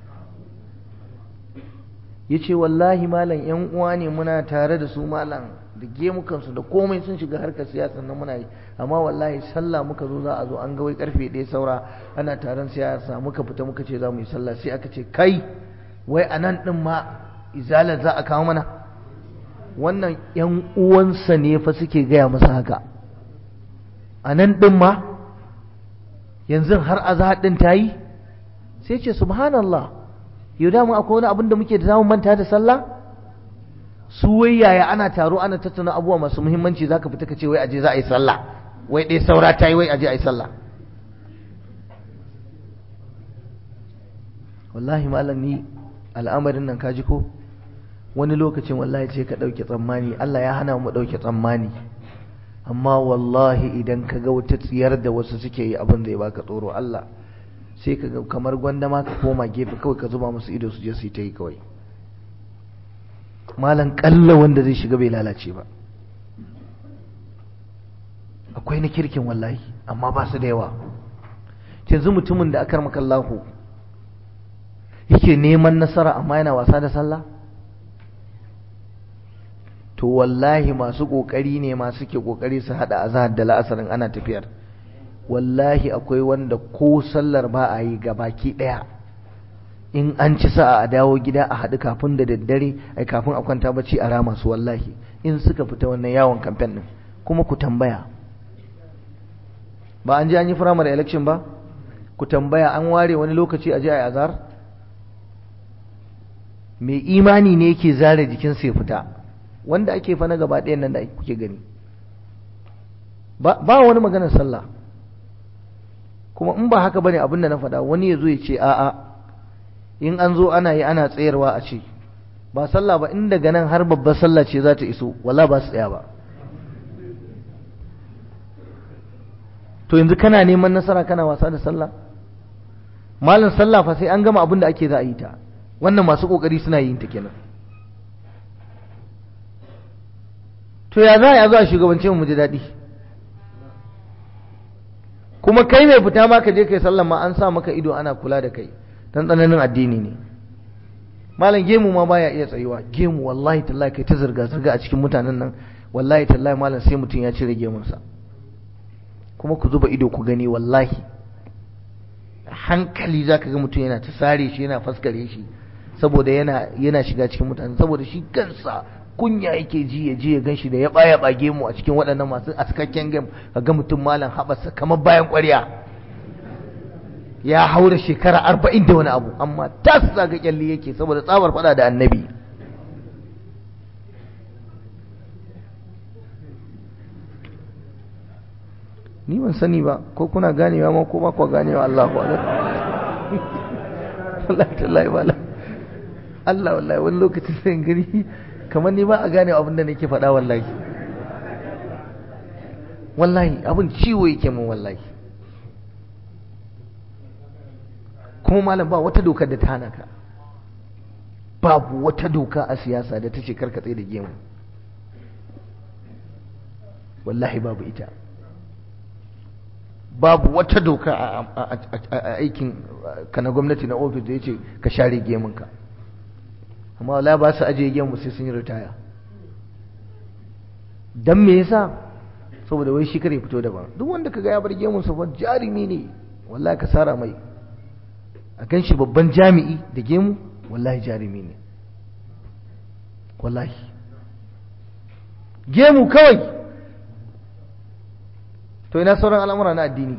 ya ce wallahi malam yan uwa ne muna tare da su malam da gemukansu da komai sun shiga harkar siyasa nan muna yi amma wallahi sallah muka zo za a zo an ga wai karfe ɗaya saura ana taron siyasa muka fita muka ce za mu yi sallah sai aka ce kai wai a nan ɗin ma izalar za a kawo mana wannan yan uwansa ne fa suke gaya masa haka a nan ɗin ma yanzu har azahar ɗin ta yi sai ce subhanallah yau da mu akwai wani abin da muke da zamu manta da sallah su wai yaya ana taro ana tattauna abubuwa masu muhimmanci zaka fita ka ce wai aje za a yi sallah wai dai saura ta yi wai aje a yi sallah wallahi malam ni al'amarin nan kaji ko wani lokacin wallahi ce ka ɗauke tsammani Allah ya hana mu ɗauke tsammani amma wallahi idan ka ga wata tsiyar da wasu suke yi abin da ya baka tsoro Allah sai ka ga kamar gwanda ma ka koma gefe kawai ka zuba musu ido su je su yi ta yi kawai malam kalla wanda zai shiga bai lalace ba akwai na kirkin wallahi amma ba su da yawa yanzu mutumin da akar makallahu yake neman nasara amma yana wasa da sallah to wallahi masu kokari ne masu ke kokari su hada azhar da la'asarin ana tafiyar wallahi akwai wanda ko sallar ba a yi baki ɗaya in an ci sa'a a dawo gida a haɗu kafin da daddare ai kafin a kwanta bacci a rama su wallahi in suka fita wannan yawon kamfen ɗin kuma ku tambaya ba an ji an yi firamare election ba ku tambaya an ware wani lokaci a je a yi azar mai imani ne yake zare jikinsa ya fita wanda ake fa na gaba ɗayan nan da kuke gani ba wani maganar sallah kuma in ba haka bane abin da na faɗa wani ya zo ya ce a'a in an zo ana yi ana tsayarwa a ce ba sallah ba in daga nan har babbar sallah ce za ta iso wala ba su tsaya ba to yanzu kana neman nasara kana wasa da sallah malam sallah fa sai an gama abin da ake za a yi ta wannan masu kokari suna yin ta kenan to ya za a zo a shugabance mu ji daɗi kuma kai mai fita ma ka je kai sallan ma an sa maka ido ana kula da kai dan tsananin addini ne malam gemu ma baya iya tsayuwa gemu wallahi tallahi kai ta zirga zirga a cikin mutanen nan wallahi tallahi malam sai mutum ya cire gemunsa kuma ku zuba ido ku gani wallahi hankali zaka ga mutum yana ta sare shi yana faskare shi saboda yana yana shiga cikin mutane saboda shi kansa kunya yake ji ya je ya gan shi da ya baya bage mu a cikin waɗannan masu askakken game ga mutum malam haɓarsa kamar bayan ƙwarya ya haura shekara arba'in da wani abu amma tas zaga kyalli yake saboda tsabar faɗa da annabi ni ban sani ba ko kuna ganewa ma ko ba ku ganewa Allah ku wallahi tallahi wala Allah wallahi wani lokacin sai gani kamar ni ba a gane abin da nake faɗa wallahi wallahi abin ciwo yake mun wallahi kuma malam ba wata dokar da ta hana ka babu wata doka a siyasa da ta ce karka tsaye da gemu wallahi babu ita babu wata doka a aikin ka na gwamnati na ofis da ya ce ka share gemunka amma wala ba su ajiye gemu sai sun yi ritaya don me yasa saboda wai shi kare fito daban duk wanda ka ga ya bar gemunsa ba jarumi ne wallahi ka sara mai a kan shi babban jami'i da gemu wallahi jarumi ne wallahi gemu kawai to ina sauran al'amura na addini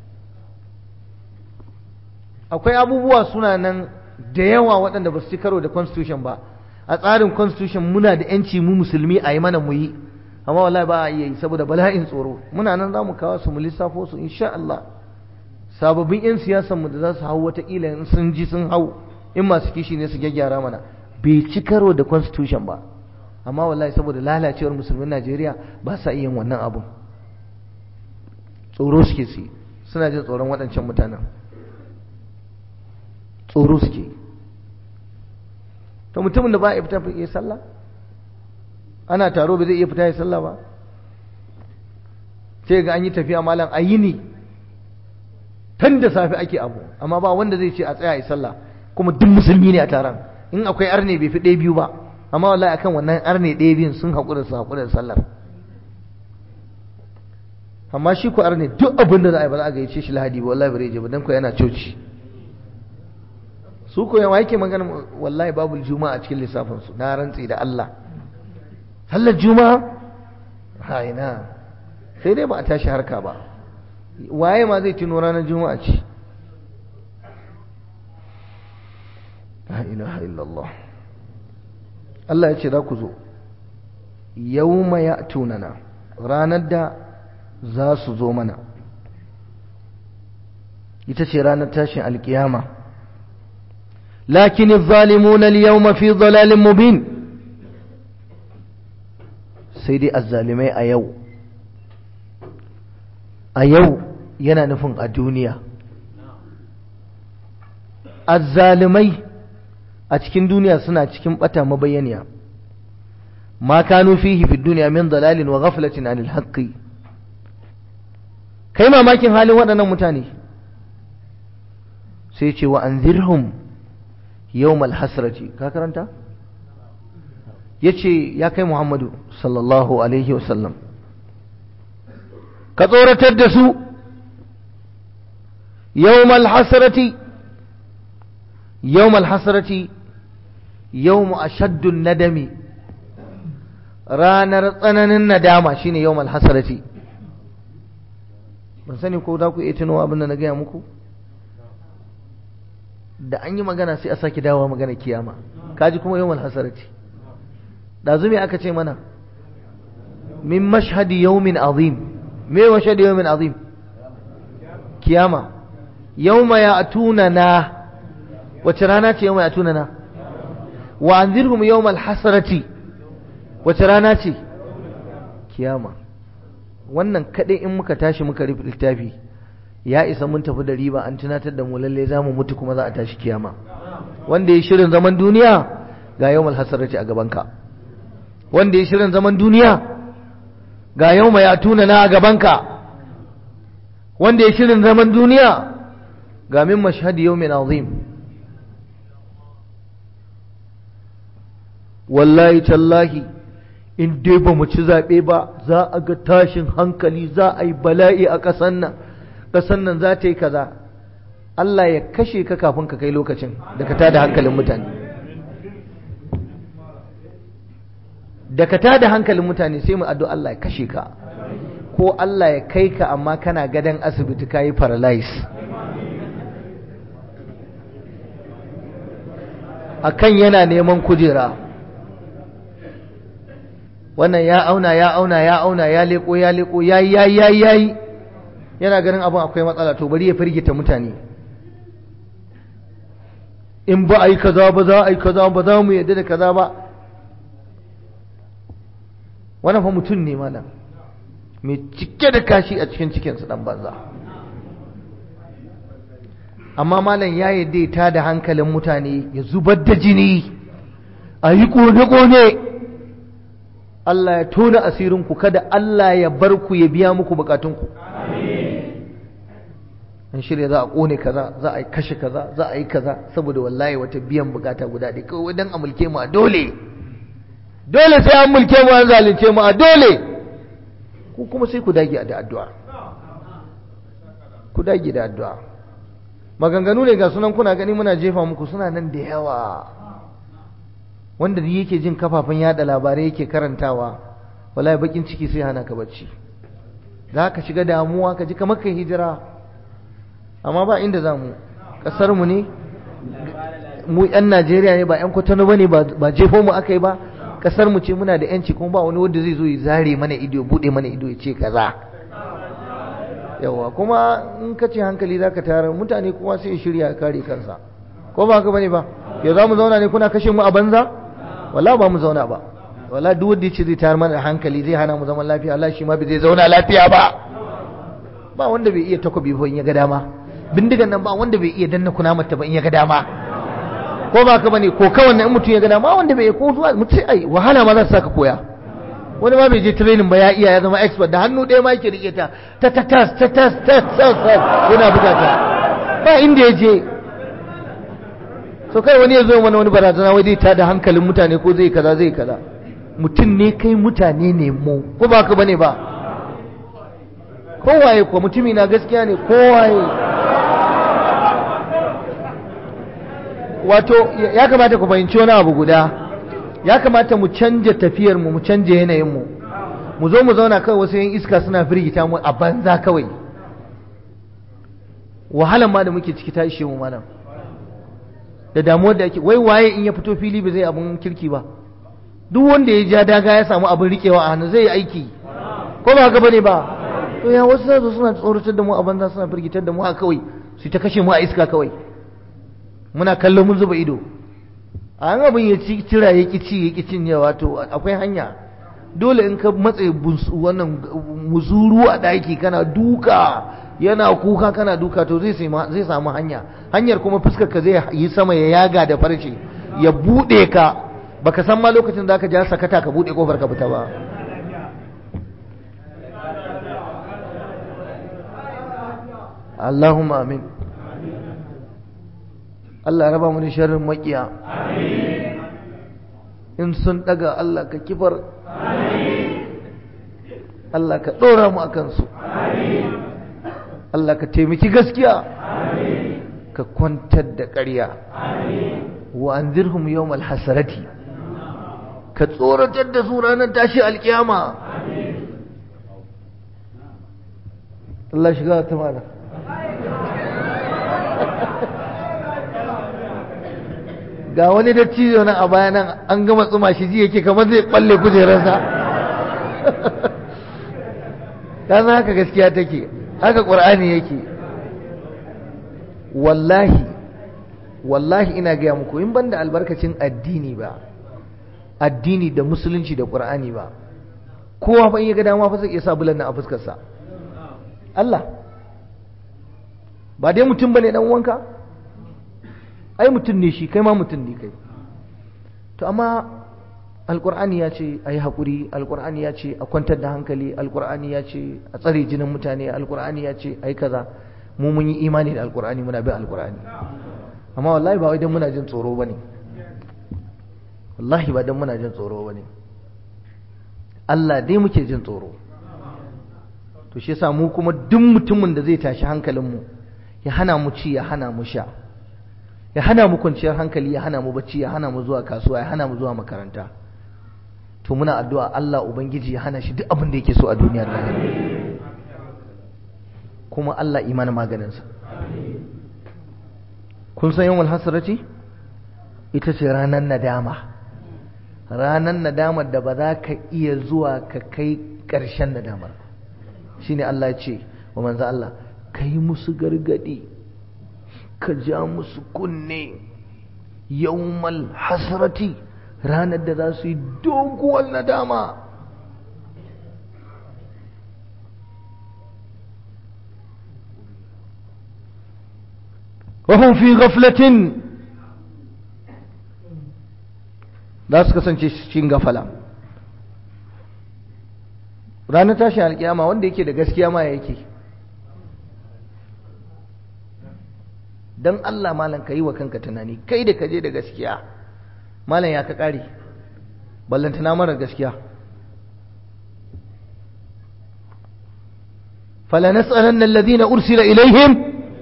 akwai abubuwa suna nan da yawa waɗanda ba su ci karo da constitution ba a tsarin constitution muna da yanci mu musulmi a yi mana mu yi amma wallahi ba a iya yi saboda bala'in tsoro muna nan za mu kawo su mu lissafo su insha Allah sababbin 'yan siyasanmu da za su hau watakila in sun ji sun hau in masu kishi ne su gyaggyara mana bai ci karo da constitution ba amma wallahi saboda lalacewar musulmin Najeriya ba sa iya wannan abun tsoro suke su suna jin tsoron waɗancan mutanen tsoro suke to mutumin da ba ya fita ya sallah ana taro ba zai iya fita ya sallah ba sai ga an yi tafiya malam a yini tun da safe ake abu amma ba wanda zai ce a tsaya ya sallah kuma duk musulmi ne a taron in akwai arne bai fi ɗaya biyu ba amma wallahi akan wannan arne ɗaya biyun sun haƙura su haƙura da sallar amma shi ku arne duk abin da za a yi ba za a gayyace shi lahadi ba wallahi bare je ba dan ko yana coci su ko yawa yake magana wallahi babu juma'a a cikin lissafin su na rantsi da Allah sallar juma'a ha ina sai dai ba a tashi harka ba waye ma zai tuno ranar juma'a ce la ilaha illallah Allah ya ce za ku zo yawma ya'tunana ranar da za su zo mana ita ce ranar tashin alkiyama lakin zalimuna al-yawma fi dhalalin mubin sai dai azzalimai a yau a yau yana nufin a duniya azzalimai a cikin duniya suna cikin bata mabayyaniya ma kanu fihi fi duniya min dalalin wa ghaflatin anil haqqi kai mamakin halin waɗannan mutane sai ce wa anzirhum yawmal hasrati ka karanta yace ya kai Muhammadu sallallahu alaihi wasallam ka tsoratar da su yawmal hasrati yawmal hasrati yawmu ashaddun nadami ranar tsananin nadama shine yawmal hasrati ban sani ko za ku iya tunawa abin da na gaya muku da an yi magana sai a sake dawowa magana kiyama kaji kuma yawmal hasrati ɗazu me aka ce mana min mashhadi yawmin azim me mashhadi yawmin azim kiyama yawma ya'tuna na wace rana ce yawma ya'tuna na wa anzirhum yawmal hasrati wace rana ce kiyama wannan kadai in muka tashi muka rufe littafi ya isa mun tafi da riba an tunatar da mu lalle za mu mutu kuma za a tashi kiyama wanda ya shirin zaman duniya ga yawmal hasrati a gabanka wanda ya shirin zaman duniya ga yawma ya tuna na a gabanka wanda ya shirin zaman duniya ga min mashhadi yawmin azim wallahi tallahi in dai ba mu ci zaɓe ba za a ga tashin hankali za a yi bala'i a ƙasan nan ƙasan nan za ta yi kaza Allah ya kashe ka kafin ka kai lokacin da ka tada hankalin mutane da ka tada hankalin mutane sai mu addu'a Allah ya kashe ka ko Allah ya kai ka amma kana gadon asibiti ka yi paralyze akan yana neman kujera wannan ya auna ya auna ya auna ya leko ya leko ya yi ya yi ya yi ya yi yana ganin abin akwai matsala to bari ya firgita mutane in ba a yi kaza ba za a yi kaza ba za mu yadda da kaza ba wannan fa mutum ne malam mai cike da kashi a cikin cikinsa dan banza amma malam ya yadda ta da hankalin mutane ya zubar da jini a yi kone-kone Allah ya tona asirinku kada Allah ya bar ku ya biya muku bukatunku an shirya za a kone kaza za a yi kashe kaza za a yi kaza saboda wallahi wata biyan bukata guda ɗaya kawai dan a mulke mu a dole dole sai an mulke mu an zalunce mu a dole ku kuma sai ku dage da addu'a ku dage da addu'a maganganu ne ga sunan kuna gani muna jefa muku suna nan da yawa wanda yake jin kafafen yada labarai yake karantawa wallahi bakin ciki sai hana ka bacci za ka shiga damuwa ka ji kamar kai hijira amma ba inda za mu ƙasar mu ne mu 'yan najeriya ne ba 'yan kwatano ba ne ba jefo mu aka yi ba ƙasar mu ce muna da 'yanci kuma ba wani wanda zai zo ya zare mana ido buɗe mana ido ya ce kaza yawa kuma in ka ce hankali za ka tara mutane kuma sai shirya kare kansa ko ba haka bane ba ya za mu zauna ne kuna kashe mu a banza wala ba mu zauna ba wala duk wanda yace zai tayar mana da hankali zai hana mu zaman lafiya Allah shi ma bai zai zauna lafiya ba ba wanda bai iya takobi ba in ya ga dama bindigan nan ba wanda bai iya danna kunamar ta ba in ya ga dama ko ba ka bane ko kawai in mutum ya ga dama wanda bai ko zuwa mutum ai wahala ma za su saka koya wani ma bai je training ba ya iya ya zama expert da hannu ɗaya ma yake rike ta ta ta tas ta tas ta tas yana buga ta ba inda ya je so kai wani ya zo mana wani barazana wai zai ta da hankalin mutane ko zai kaza zai kaza mutum ne kai mutane ne mu ko ba ka bane ba kowaye ko mutumi na gaskiya ne kowaye wato ya kamata ku fahimci wani abu guda ya kamata mu canja tafiyar mu mu canja yanayin mu mu zo mu zauna kawai wasu yan iska suna firgita mu a banza kawai wahalan ma da muke ciki ta ishe mu malam da damuwar da ake wai waye in ya fito fili ba zai abin kirki ba duk wanda ya ja daga ya samu abin rikewa a hannu zai yi aiki ko ba haka bane ba to ya wasu zai suna tsoratar da mu a banza suna firgitar da mu a kawai su ta kashe mu a iska kawai muna kallon mun zuba ido a an abin ya ci tira ya ci ya ki cinyewa to akwai hanya dole in ka matse wannan muzuru a daki kana duka yana kuka kana duka to zai zai samu hanya hanyar kuma fuskar ka zai yi sama ya yaga da farce ya bude ka baka san ma lokacin da ka ja sakata ka bude kofar ka fita ba Allahumma amin Allah ya raba mu da sharrin makiya in sun daga Allah ka kifar Allah ka dora mu akan su Allah ka taimaki gaskiya ka kwantar da ƙarya wa anzirhum yawmal hasarati ka tsoratar da su ranar tashi alkiyama Allah shiga ta mana ga wani dattijo nan a baya nan an gama tsuma shi ji yake kamar zai balle kujerarsa ka san haka gaskiya take haka ƙur'ani yake wallahi wallahi ina gaya muku in banda albarkacin addini ba addini da musulunci da ƙur'ani ba kowa fa in ya ga dama fa zai iya sa bulan nan a fuskarsa Allah ba dai mutum bane dan uwanka ai mutum ne shi kai ma mutum ne kai to amma alkur'ani ya ce a yi haƙuri alkur'ani ya ce a kwantar da hankali alkur'ani ya ce a tsare jinin mutane alkur'ani ya ce a yi kaza mu mun yi imani da alkur'ani muna bin alkur'ani amma wallahi ba wai don muna jin tsoro ba ne wallahi ba don muna jin tsoro ba ne Allah dai muke jin tsoro to shi yasa mu kuma duk mutumin da zai tashi hankalinmu ya hana mu ci ya hana mu sha ya hana mu kwanciyar hankali ya hana mu bacci ya hana mu zuwa kasuwa ya hana mu zuwa makaranta to muna addu'a Allah ubangiji ya hana shi duk abin da yake so a duniyar nan kuma Allah imanin maganinsa kun san yawan hasarati ita ce ranar nadama ranar nadamar da ba za ka iya zuwa ka kai ƙarshen nadamar shine Allah ya ce wa manzo Allah kai musu gargadi ka ja musu kunne yawmal hasrati ranar da za su yi doguwar nadama wahun fi gaflatin za su kasance cikin gafala ranar tashin alkiyama wanda yake da gaskiya ma yake don Allah malam ka yi wa kanka tunani kai da kaje da gaskiya malam ya ka ƙare ballantana mara gaskiya فلنسألن الذين أرسل إليهم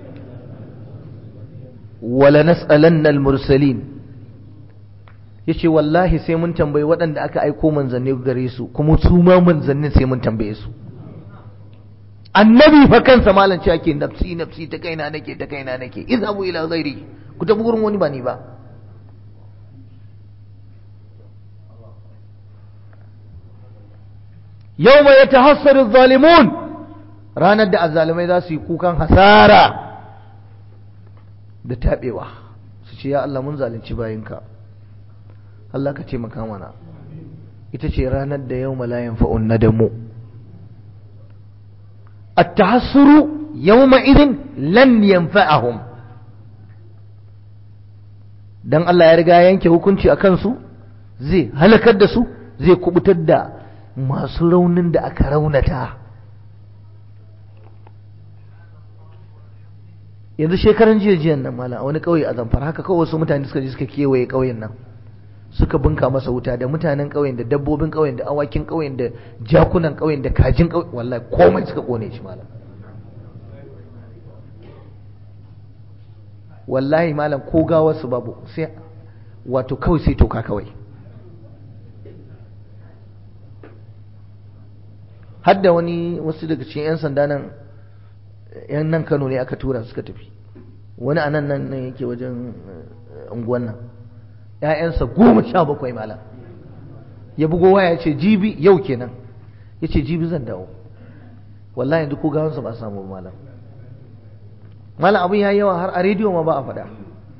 ولنسألن المرسلين yace wallahi sai mun tambayi waɗanda aka aiko manzanni gare su kuma su ma manzannin sai mun tambaye su annabi fa kansa malam ce ake nafsi nafsi ta kaina nake ta kaina nake izhabu ila ghairi ku tafi gurin wani ba ni ba yawma yatahassaru adh-dhalimun ranar da azzalimai za su yi kukan hasara da tabewa su ce ya Allah mun zalunci bayinka Allah ka ce maka mana ita ce ranar da yawma la yanfa'un nadamu at-tahassuru yawma idin lan yanfa'ahum dan Allah ya riga yanke hukunci akan su zai halakar da su zai kubutar da masu raunin da aka raunata yanzu shekaran jiya jiyan nan mala a wani kauye a zamfara haka kawai wasu mutane suka je suka kewaye kauyen nan suka bunka masa wuta da mutanen kauyen da dabbobin kauyen da awakin kauyen da jakunan kauyen da kajin kauyen wallahi komai suka kone shi malam wallahi malam ko gawarsu babu sai wato kawai sai toka kawai hadda wani wasu daga cikin 'yan sanda nan yan nan kano ne aka tura suka tafi wani a nan nan yake wajen unguwan nan ‘ya'yansa goma sha bakwai malam ya bugo waya ya ce jibi yau kenan ya ce jibi zan dawo wallahi yanzu ko gawansa ba samu malam malam abin ya yawa har a rediyo ma ba a faɗa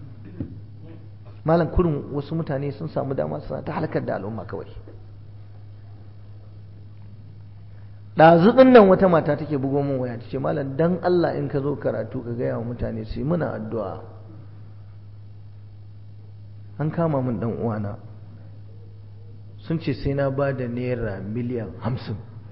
malam kurin wasu mutane sun samu dama suna ta halakar da al'umma kawai ɗazuɗin nan wata mata take bugo min waya ta ce malam dan Allah in ka zo karatu ka gaya wa mutane su yi muna addu'a an kama min dan uwana sun ce sai na ba da naira miliyan hamsin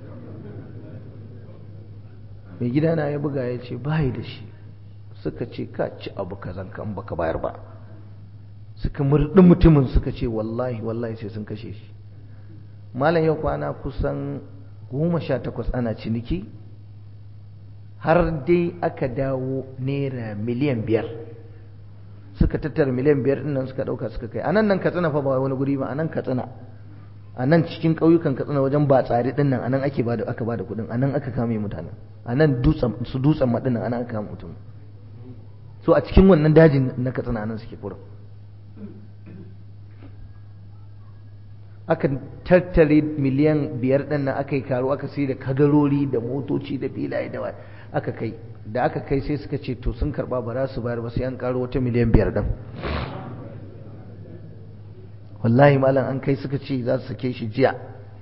mai gidana ya buga ya ce bayi da shi suka ce ka ci abu kazan kan baka bayar ba suka murɗi mutumin suka ce wallahi wallahi sai sun kashe shi malam yau kwana kusan goma sha takwas ana ciniki har dai aka dawo naira miliyan biyar suka tattara miliyan biyar ɗin nan suka ɗauka suka kai a nan nan katsina fa ba wani guri ba a nan katsina a nan cikin ƙauyukan katsina wajen ba tsari ɗin nan a nan ake bada aka bada kuɗin a nan aka kame mutanen a nan su dutsen maɗin a nan aka kame mutum so a cikin wannan dajin na katsina a nan suke kurin aka tattare miliyan biyar ɗin nan aka yi karo aka sai da kadarori da motoci da filaye da aka kai da aka kai sai suka ce to sun karba ba za su bayar ba sai an karo wata miliyan biyar ɗin wallahi malam an kai suka ce za su sake shi jiya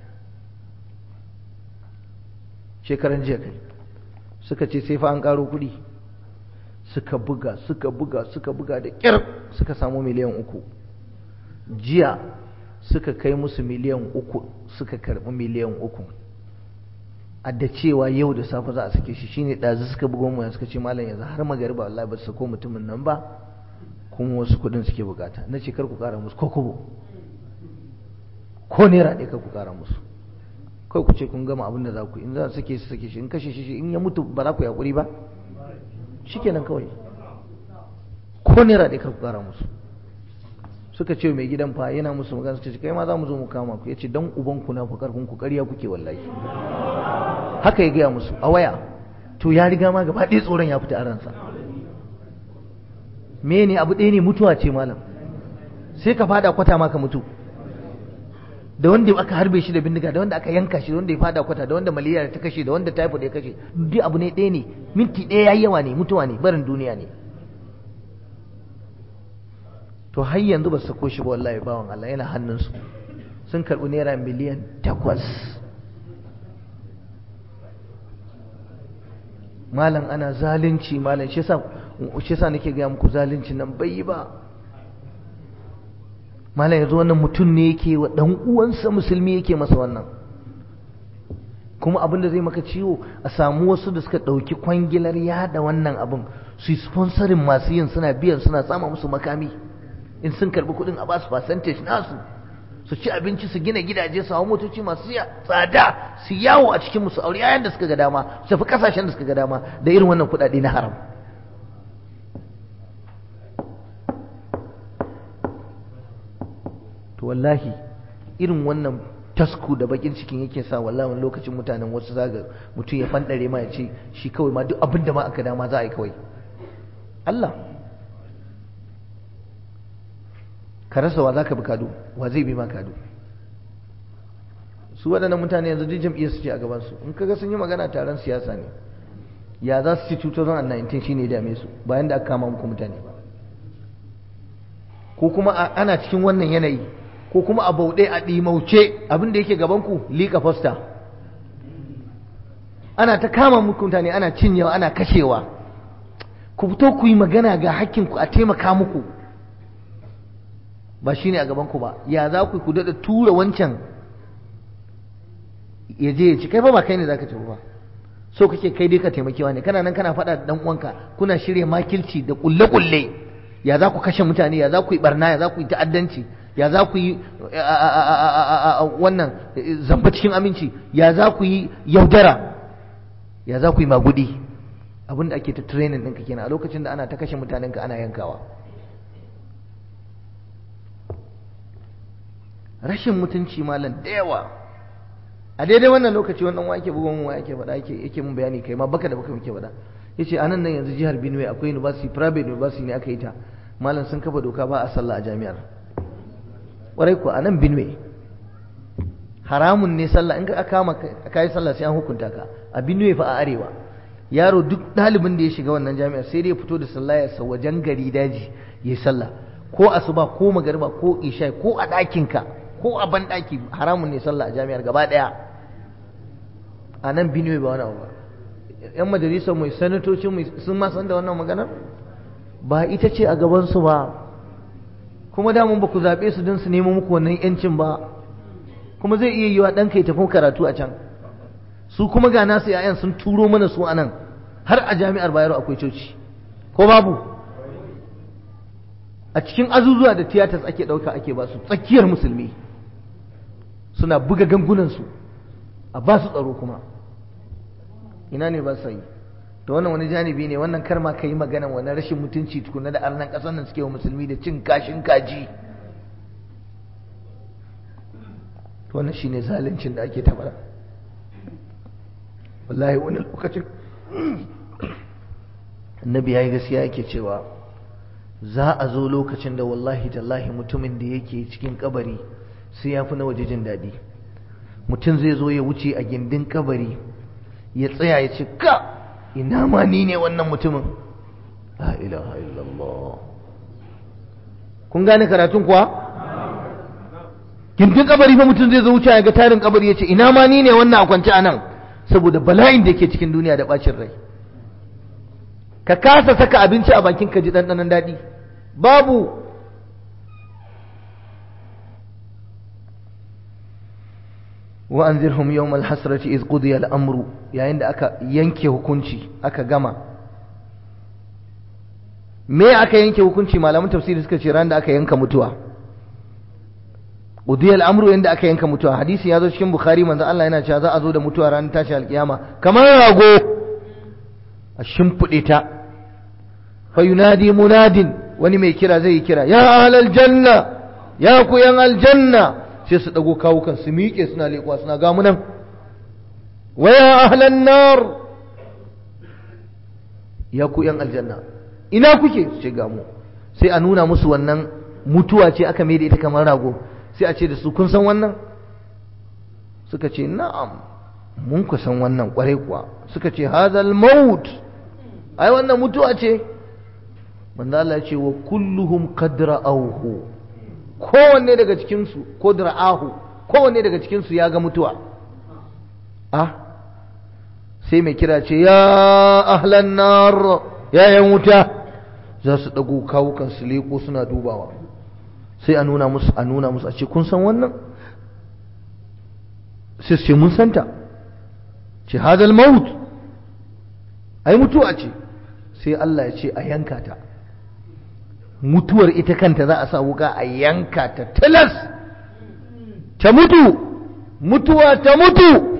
shekaran jiya kai suka ce sai fa an karo kuɗi suka buga suka buga suka buga da ƙyar suka samu miliyan uku jiya suka kai musu miliyan uku suka karɓi miliyan uku a da cewa yau da safe za a sake shi shine ɗazu suka bugo mu suka ce malam yanzu har magariba wallahi ba su sako mutumin nan ba kuma wasu kuɗin suke bukata na ce kar ku ƙara musu ko kubo ko naira ɗaya kar ku ƙara musu kai ku ce kun gama abin da za ku in za su sake su sake shi in kashe shi in ya mutu ba za ku yi haƙuri ba shikenan kawai ko naira ɗaya kar ku ƙara musu suka ce mai gidan fa yana musu magana suka ce kai ma za mu zo mu kama ku yace dan uban ku na ku karfin ku ƙarya kuke wallahi haka ya gaya musu a waya to ya riga ma gaba ɗaya tsoron ya fita a ransa me ne abu ɗaya ne mutuwa ce malam sai ka fada kwata ma ka mutu da wanda aka harbe shi da bindiga da wanda aka yanka shi da wanda ya fada kwata da wanda malaria ta kashe da wanda typhoid ya kashe duk abu ne ɗaya ne minti ɗaya yayi yawa ne mutuwa ne barin duniya ne to har yanzu ba su sako shi ba wallahi bawan Allah yana hannunsu sun karɓi naira miliyan takwas malam ana zalunci malam shi yasa shi yasa nake ga muku zalunci nan bai yi ba malam yanzu wannan mutum ne yake wa dan uwansa musulmi yake masa wannan kuma abin da zai maka ciwo a samu wasu da suka ɗauki kwangilar yada wannan abin su yi sponsorin masu yin suna biyan suna sama musu makami in sun karbi kuɗin a basu percentage nasu su ci abinci su gina gidaje su hau motoci masu tsada su yawo a cikin musu aure yayin da suka ga dama su tafi kasashen da suka ga dama da irin wannan kuɗaɗe na haram to wallahi irin wannan tasku da bakin cikin yake sa wallahi wani lokacin mutanen wasu zaga mutum ya fandare ma ya ce shi kawai ma duk abin da ma aka dama za a yi kawai Allah ka rasa wa za ka bi kado wa zai bi ma kado su waɗannan mutane yanzu duk jam'iyyar su ce a gabansu in kaga sun yi magana taron siyasa ne ya za su ci 2019 shine ya dame su bayan da aka kama muku mutane ba ko kuma ana cikin wannan yanayi ko kuma a bauɗe a ɗimauce abin da yake gabanku liƙa fosta ana ta kama muku mutane ana cinyewa ana kashewa ku fito ku yi magana ga hakkinku a taimaka muku ba shi ne a gabanku ba ya za ku ku daɗa tura wancan ya je ya ci kai fa ba kai ne za ka ci ba so kake kai dai ka taimakewa ne kana nan kana faɗa da ɗan uwanka kuna shirya makilci da ƙulle-ƙulle ya za ku kashe mutane ya za ku yi barna ya za ku yi ta'addanci ya za ku yi wannan zamba cikin aminci ya za ku yi yaudara ya za ku yi magudi abinda ake ta training ɗinka kenan a lokacin da ana ta kashe mutanenka ana yankawa rashin mutunci malam da yawa a daidai wannan lokaci wannan wake bugon wa yake faɗa yake yake mun bayani kai ma baka da baka muke faɗa yace anan nan yanzu jihar Benue akwai university private university ne aka yi ta malam sun kafa doka ba a sallah a jami'ar ƙwarai ku anan Benue haramun ne sallah in ka kama ka yi sallah sai an hukunta ka a Benue fa a arewa yaro duk ɗalibin da ya shiga wannan jami'ar sai dai ya fito da sallah ya sa wajen gari daji ya yi sallah ko asuba ko magariba ko isha ko a ɗakinka ko a ban ɗaki haramun ne sallah a jami'ar gaba ɗaya a nan Benue ba wani abu ba yan majalisar mai sanatocin mai sun ma san da wannan maganar ba ita ce a gabansu ba kuma damun ba ku zaɓe su don su nemo muku wannan yancin ba kuma zai iya yiwa ɗanka ya tafi karatu a can su kuma ga nasu yayan sun turo mana su anan har a jami'ar bayero akwai coci ko babu a cikin azuzuwa da tiyatas ake ɗauka ake ba su tsakiyar musulmi suna buga gangunansu a ba su tsaro kuma ina ne ba su yi to wannan wani janibi ne wannan karma ka yi magana wani rashin mutunci tukuna da arnan ƙasar nan suke wa musulmi da cin kashin kaji to wannan shine zaluncin da ake tabara wallahi wani lokacin annabi ya yi gaskiya yake cewa za a zo lokacin da wallahi tallahi mutumin da yake cikin kabari sai ya fi na waje jin daɗi mutum zai zo ya wuce a gindin kabari ya tsaya ya ce ka ina ma ni ne wannan mutumin la ilaha illallah kun gane karatun kuwa gindin kabari fa mutum zai zo wuce ya ga tarin kabari ya ce ina ma ni ne wannan a kwance a nan saboda bala'in da ke cikin duniya da bacin rai ka kasa saka abinci a bakin ka ji ɗanɗanon daɗi babu wa anzirhum yawmal hasrati iz qudiya al-amru yayin da aka yanke hukunci aka gama me aka yanke hukunci malaman tafsiri suka ce ran da aka yanka mutuwa qudiya al-amru yanda aka yanka mutuwa hadisi ya zo cikin bukhari manzo Allah yana cewa za a zo da mutuwa ran tashi alkiyama kamar rago a shimfide ta fa yunadi munadin wani mai kira zai yi kira ya ahlal janna ya ku yan aljanna sai su dago kawukan su miƙe suna leƙuwa suna gamu nan wa ya ahlan nar ya ku yan aljanna ina kuke ce gamu sai a nuna musu wannan mutuwa ce aka mai da ita kamar rago sai a ce da su kun san wannan suka ce na'am mun ku san wannan kwarai kuwa suka ce hadal maut ai wannan mutuwa ce manzo Allah ya ce wa kulluhum qad ra'awhu kowanne daga cikin su ko ra'ahu kowanne daga cikin su ya ga mutuwa ah sai mai kira ce ya ahlan nar ya yan wuta za su dago kawukan su leko suna dubawa sai a nuna musu a nuna musu a ce kun san wannan sai su ce mun santa ce hadal maut ai mutuwa ce sai Allah ya ce a yanka ta mutuwar ita kanta za a sa wuka a yanka ta tilas ta mutu mutuwa ta mutu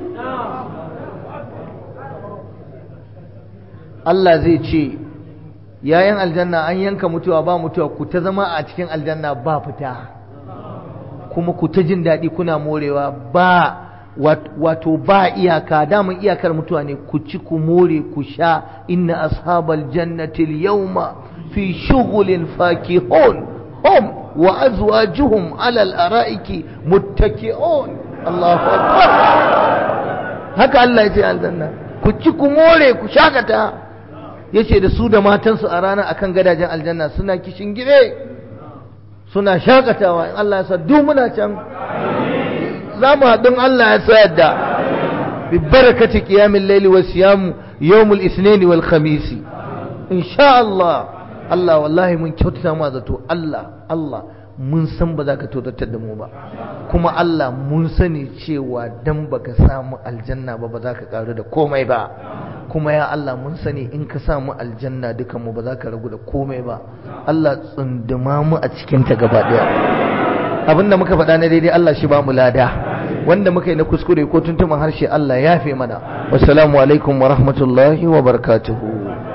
Allah zai ce yayin aljanna an yanka mutuwa ba mutuwa ku ta zama a cikin aljanna ba fita kuma ku ta jin daɗi kuna morewa ba wato ba iyaka daman iyakar mutuwa ne ku ci ku more ku sha inna ashabal jannati yawma fi shughulin fakihun hum wa azwajuhum ala al-ara'iki muttaki'un Allahu akbar haka Allah ya ce aljanna ku ci ku more ku shakata yace da su da matansu a ranar akan gadajen aljanna suna kishin gire suna shakatawa in Allah ya sa duk muna can za mu haɗin Allah ya sayar da bi barakati qiyamil layli wa siyam yawmul isnin wal khamis insha Allah Allah wallahi mun kyautata ma zato Allah Allah mun san ba za ka tautattar da mu ba kuma Allah mun sani cewa dan baka samu aljanna ba ba za ka karu da komai ba kuma ya Allah mun sani in ka samu aljanna dukan mu ba za ka ragu da komai ba Allah tsunduma mu a cikin ta gaba daya abinda muka faɗa na daidai Allah shi ba mu lada wanda muka yi na kuskure ko tuntuman harshe Allah ya fi mana wassalamu alaikum wa rahmatullahi wa barakatuhu